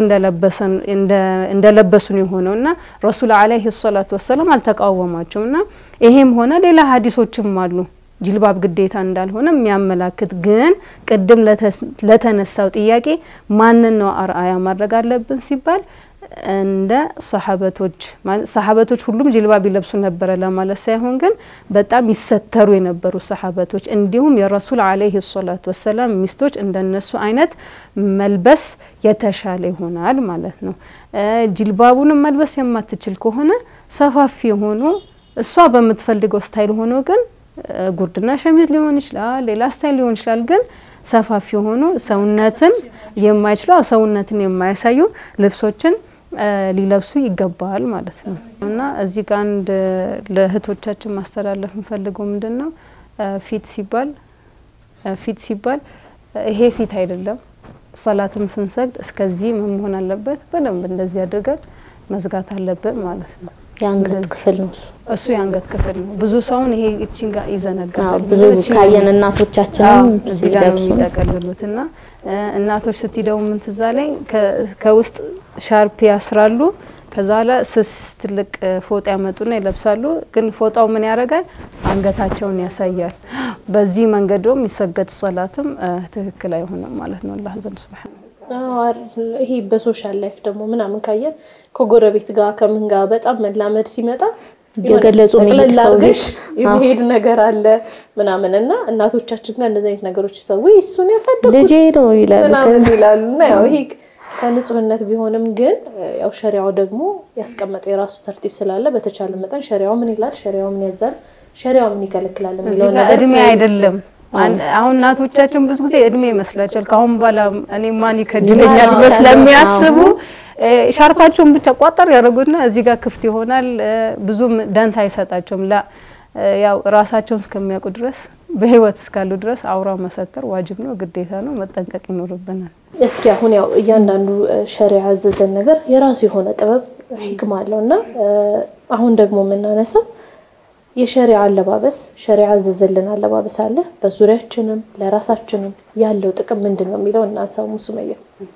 እንደለበሱ ነው የሆነው እና ረሱል አለይሂ ሰላቱ ወሰላም አልተቃወማቸውም እና ይሄም ሆነ ሌላ ሀዲሶችም አሉ ጅልባብ ግዴታ እንዳልሆነ የሚያመላክት ግን ቅድም ለተነሳው ጥያቄ ማንን ነው አርአያ ማድረግ አለብን ሲባል እንደ ሰሀበቶች ሰሀበቶች ሁሉም ጅልባብ ይለብሱ ነበረ ለማለት ሳይሆን ግን በጣም ይሰተሩ የነበሩ ሰሀበቶች እንዲሁም የረሱል አለይሂ ሰላቱ ወሰላም ሚስቶች እንደነሱ አይነት መልበስ የተሻለ ይሆናል ማለት ነው። ጅልባቡንም መልበስ የማትችል ከሆነ ሰፋፊ የሆኑ እሷ በምትፈልገው ስታይል ሆኖ ግን ጉርድና ሸሚዝ ሊሆን ይችላል፣ ሌላ ስታይል ሊሆን ይችላል። ግን ሰፋፊ የሆኑ ሰውነትን የማይችለው ሰውነትን የማያሳዩ ልብሶችን ሊለብሱ ይገባል ማለት ነው እና እዚህ ጋር አንድ ለእህቶቻችን ማስተላለፍ የምፈልገው ምንድን ነው ፊት ሲባል ፊት ሲባል ይሄ ፊት አይደለም። ሰላትም ስንሰግድ እስከዚህ ምን መሆን አለበት? በደንብ እንደዚህ አድርገን መዝጋት አለብን ማለት ነው። የአንገት ክፍል ነው እሱ የአንገት ክፍል ነው። ብዙ ሰውን ይሄ እቺን ጋር ይዘነጋል። ብዙ ካየን እናቶቻችንም እዚህ ጋር ነው የሚጠቀልሉት እና እናቶች ስትሄደው ምን ትዝ አለኝ ከውስጥ ሻርፕ ያስራሉ። ከዛ ኋላ ስስ ትልቅ ፎጣ ያመጡና ይለብሳሉ። ግን ፎጣው ምን ያደርጋል? አንገታቸውን ያሳያል። በዚህ መንገድ ደግሞ የሚሰገድ ሶላትም ትክክል አይሆንም ማለት ነው አላህ ዘንድ ሱብሃነ ይሄ በሶሻል ላይፍ ደግሞ ምናምን ካየን ከጎረቤት ጋር ከምን ጋር በጣም መላመድ ሲመጣ የገለጹ የሚሄድ ሰው ልጅ የሚሄድ ነገር አለ ምናምን እና እናቶቻችን ጋር እንደዚህ አይነት ነገሮች ሰው እሱን ያሳደጉት ልጄ ነው ይላሉ ምናምን ይላሉ እና ያው ይሄ ከንጹህነት ቢሆንም ግን ያው ሸሪያው ደግሞ ያስቀመጠው የራሱ ተርቲብ ስላለ በተቻለ መጠን ሸሪያው ምን ይላል፣ ሸሪያው ምን ያዛል፣ ሸሪያው ምን ይከለክላል የሚለው ነገር እድሜ አይደለም። አሁን እናቶቻችን ብዙ ጊዜ እድሜ ይመስላቸዋል። ከአሁን በኋላ እኔ ማን ይከጅለኛል ብሎ ስለሚያስቡ ሻርፓቸውን ብቻ ቋጠር ያደረጉትና እዚህ ጋር ክፍት ይሆናል። ብዙም ደንታ አይሰጣቸውም። ላ ያው ራሳቸውን እስከሚያውቁ ድረስ በህይወት እስካሉ ድረስ አውራ መሰተር ዋጅብ ነው፣ ግዴታ ነው፣ መጠንቀቅ ይኖርብናል። እስኪ አሁን ያው እያንዳንዱ ሸሪያ ያዘዘን ነገር የራሱ የሆነ ጥበብ ሂክማ አለው እና አሁን ደግሞ የምናነሳው የሸሪያ አለባበስ ሸሪያ ያዘዘልን አለባበስ አለ። በዙሪያችንም ለራሳችንም ያለው ጥቅም ምንድን ነው የሚለው እናንሳው። ሙሱመያ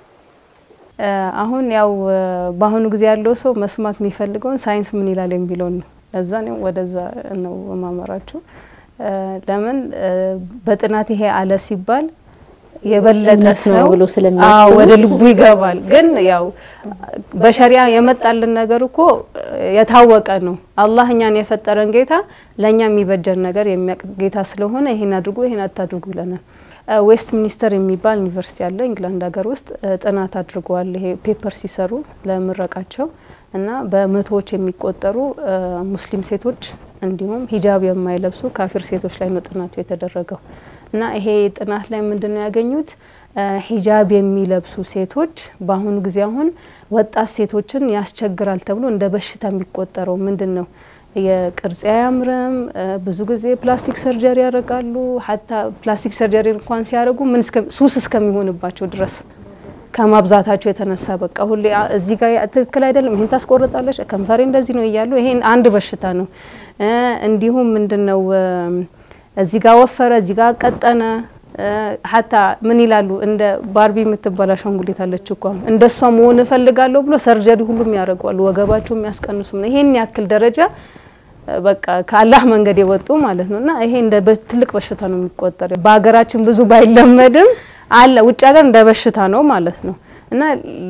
አሁን ያው በአሁኑ ጊዜ ያለው ሰው መስማት የሚፈልገውን ሳይንስ ምን ይላል የሚለውን ነው። ለዛ ነው ወደዛ ነው ማመራችሁ። ለምን በጥናት ይሄ አለ ሲባል የበለጠ ሰው ብሎ ስለሚያስብ ወደ ልቡ ይገባል። ግን ያው በሸሪያ የመጣልን ነገር እኮ የታወቀ ነው። አላህ እኛን የፈጠረን ጌታ ለእኛ የሚበጀን ነገር የሚያውቅ ጌታ ስለሆነ ይሄን አድርጉ ይሄን አታድርጉ ይለናል። ዌስት ሚኒስተር የሚባል ዩኒቨርሲቲ አለ እንግላንድ ሀገር ውስጥ ጥናት አድርገዋል። ይሄ ፔፐር ሲሰሩ ለምረቃቸው እና በመቶዎች የሚቆጠሩ ሙስሊም ሴቶች እንዲሁም ሂጃብ የማይለብሱ ካፊር ሴቶች ላይ ነው ጥናቱ የተደረገው። እና ይሄ ጥናት ላይ ምንድን ነው ያገኙት? ሂጃብ የሚለብሱ ሴቶች በአሁኑ ጊዜ አሁን ወጣት ሴቶችን ያስቸግራል ተብሎ እንደ በሽታ የሚቆጠረው ምንድን ነው? የቅርጽ አያምርም። ብዙ ጊዜ ፕላስቲክ ሰርጀሪ ያደርጋሉ። ሀታ ፕላስቲክ ሰርጀሪ እንኳን ሲያደርጉ ምን ሱስ እስከሚሆንባቸው ድረስ ከማብዛታቸው የተነሳ በቃ ሁሌ እዚህ ጋር ትክክል አይደለም፣ ይሄን ታስቆርጣለች፣ ከንፈሬ እንደዚህ ነው እያሉ ይሄን አንድ በሽታ ነው። እንዲሁም ምንድን ነው እዚህ ጋር ወፈረ፣ እዚህ ጋር ቀጠነ። ሀታ ምን ይላሉ እንደ ባርቢ የምትባል አሻንጉሊት አለች እኮ እንደ እሷ መሆን እፈልጋለሁ ብሎ ሰርጀሪ ሁሉም ያደርገዋሉ። ወገባቸው የሚያስቀንሱ ነው። ይሄን ያክል ደረጃ በቃ ከአላህ መንገድ የወጡ ማለት ነው እና ይሄ እንደ ትልቅ በሽታ ነው የሚቆጠር። በሀገራችን ብዙ ባይለመድም አለ ውጭ ሀገር እንደ በሽታ ነው ማለት ነው እና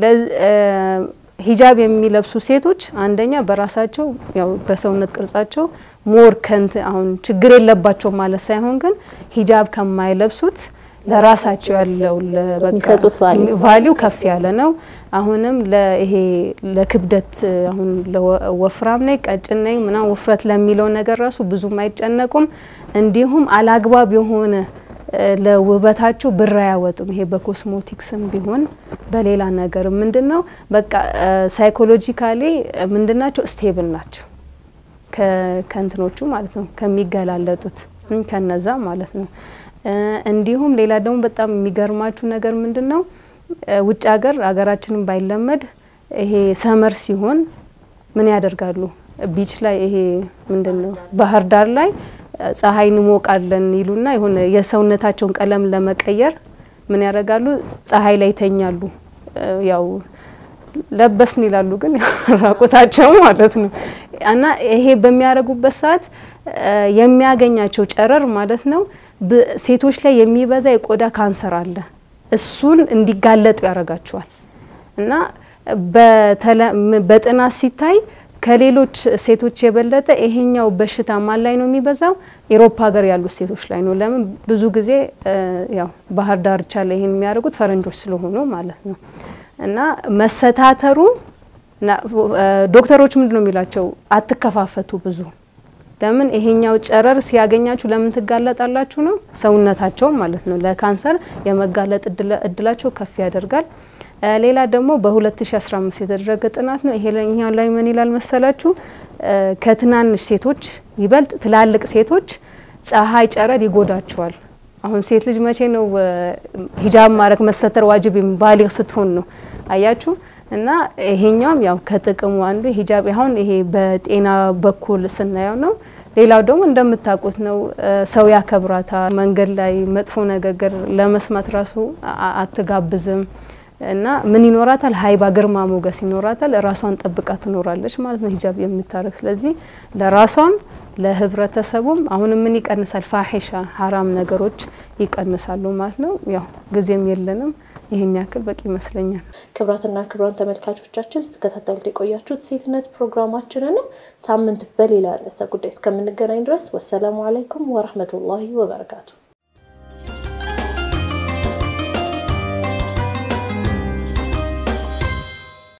ሂጃብ የሚለብሱ ሴቶች አንደኛ በራሳቸው ያው በሰውነት ቅርጻቸው ሞር ከንት አሁን ችግር የለባቸው ማለት ሳይሆን ግን ሂጃብ ከማይለብሱት ለራሳቸው ያለው የሚሰጡት ቫሊዩ ከፍ ያለ ነው። አሁንም ለይሄ ለክብደት አሁን ወፍራም ነኝ ቀጭን ነኝ ምናምን ውፍረት ለሚለው ነገር ራሱ ብዙም አይጨነቁም። እንዲሁም አላግባብ የሆነ ለውበታቸው ብር አያወጡም። ይሄ በኮስሞቲክስም ቢሆን በሌላ ነገር ምንድን ነው በቃ ሳይኮሎጂካሊ ምንድናቸው ስቴብል ናቸው ከእንትኖቹ ማለት ነው ከሚገላለጡት ከነዛ ማለት ነው። እንዲሁም ሌላ ደግሞ በጣም የሚገርማችሁ ነገር ምንድን ነው ውጭ ሀገር ሀገራችንን ባይለመድ ይሄ ሰመር ሲሆን ምን ያደርጋሉ? ቢች ላይ ይሄ ምንድን ነው ባህር ዳር ላይ ፀሐይ እንሞቃለን ይሉና የሆነ የሰውነታቸውን ቀለም ለመቀየር ምን ያደርጋሉ? ፀሐይ ላይ ይተኛሉ። ያው ለበስን ይላሉ፣ ግን ራቁታቸው ማለት ነው። እና ይሄ በሚያደርጉበት ሰዓት የሚያገኛቸው ጨረር ማለት ነው ሴቶች ላይ የሚበዛ የቆዳ ካንሰር አለ። እሱን እንዲጋለጡ ያደርጋቸዋል እና በጥናት ሲታይ ከሌሎች ሴቶች የበለጠ ይሄኛው በሽታ ማን ላይ ነው የሚበዛው? ኤሮፓ ሀገር ያሉት ሴቶች ላይ ነው። ለምን ብዙ ጊዜ ያው ባህር ዳርቻ ላይ ይሄን የሚያደርጉት ፈረንጆች ስለሆኑ ማለት ነው። እና መሰታተሩ ዶክተሮች ምንድን ነው የሚላቸው? አትከፋፈቱ ብዙ ለምን ይሄኛው ጨረር ሲያገኛችሁ ለምን ትጋለጣላችሁ ነው ሰውነታቸው ማለት ነው ለካንሰር የመጋለጥ እድላቸው ከፍ ያደርጋል። ሌላ ደግሞ በ2015 የተደረገ ጥናት ነው። ይሄኛው ላይ ምን ይላል መሰላችሁ? ከትናንሽ ሴቶች ይበልጥ ትላልቅ ሴቶች ፀሐይ ጨረር ይጎዳቸዋል። አሁን ሴት ልጅ መቼ ነው ሂጃብ ማድረግ መሰተር ዋጅብ ባሊግ ስትሆን ነው። አያችሁ እና ይሄኛውም ያው ከጥቅሙ አንዱ ሂጃብ አሁን ይሄ በጤና በኩል ስናየው ነው። ሌላው ደግሞ እንደምታውቁት ነው ሰው ያከብራታል። መንገድ ላይ መጥፎ ንግግር ለመስማት ራሱ አትጋብዝም እና ምን ይኖራታል? ሀይባ ግርማ ሞገስ ይኖራታል። ራሷን ጠብቃ ትኖራለች ማለት ነው ሂጃብ የምታረግ ስለዚህ ለራሷም ለህብረተሰቡም አሁንም ምን ይቀንሳል? ፋሒሻ ሀራም ነገሮች ይቀንሳሉ ማለት ነው። ያው ጊዜም የለንም። ይህን ያክል በቂ ይመስለኛል። ክብራትና ክብራን ተመልካቾቻችን ስትከታተሉት የቆያችሁት ሴትነት ፕሮግራማችንን ነው። ሳምንት በሌላ ርዕሰ ጉዳይ እስከምንገናኝ ድረስ ወሰላሙ አለይኩም ወረህመቱላሂ ወበረካቱ።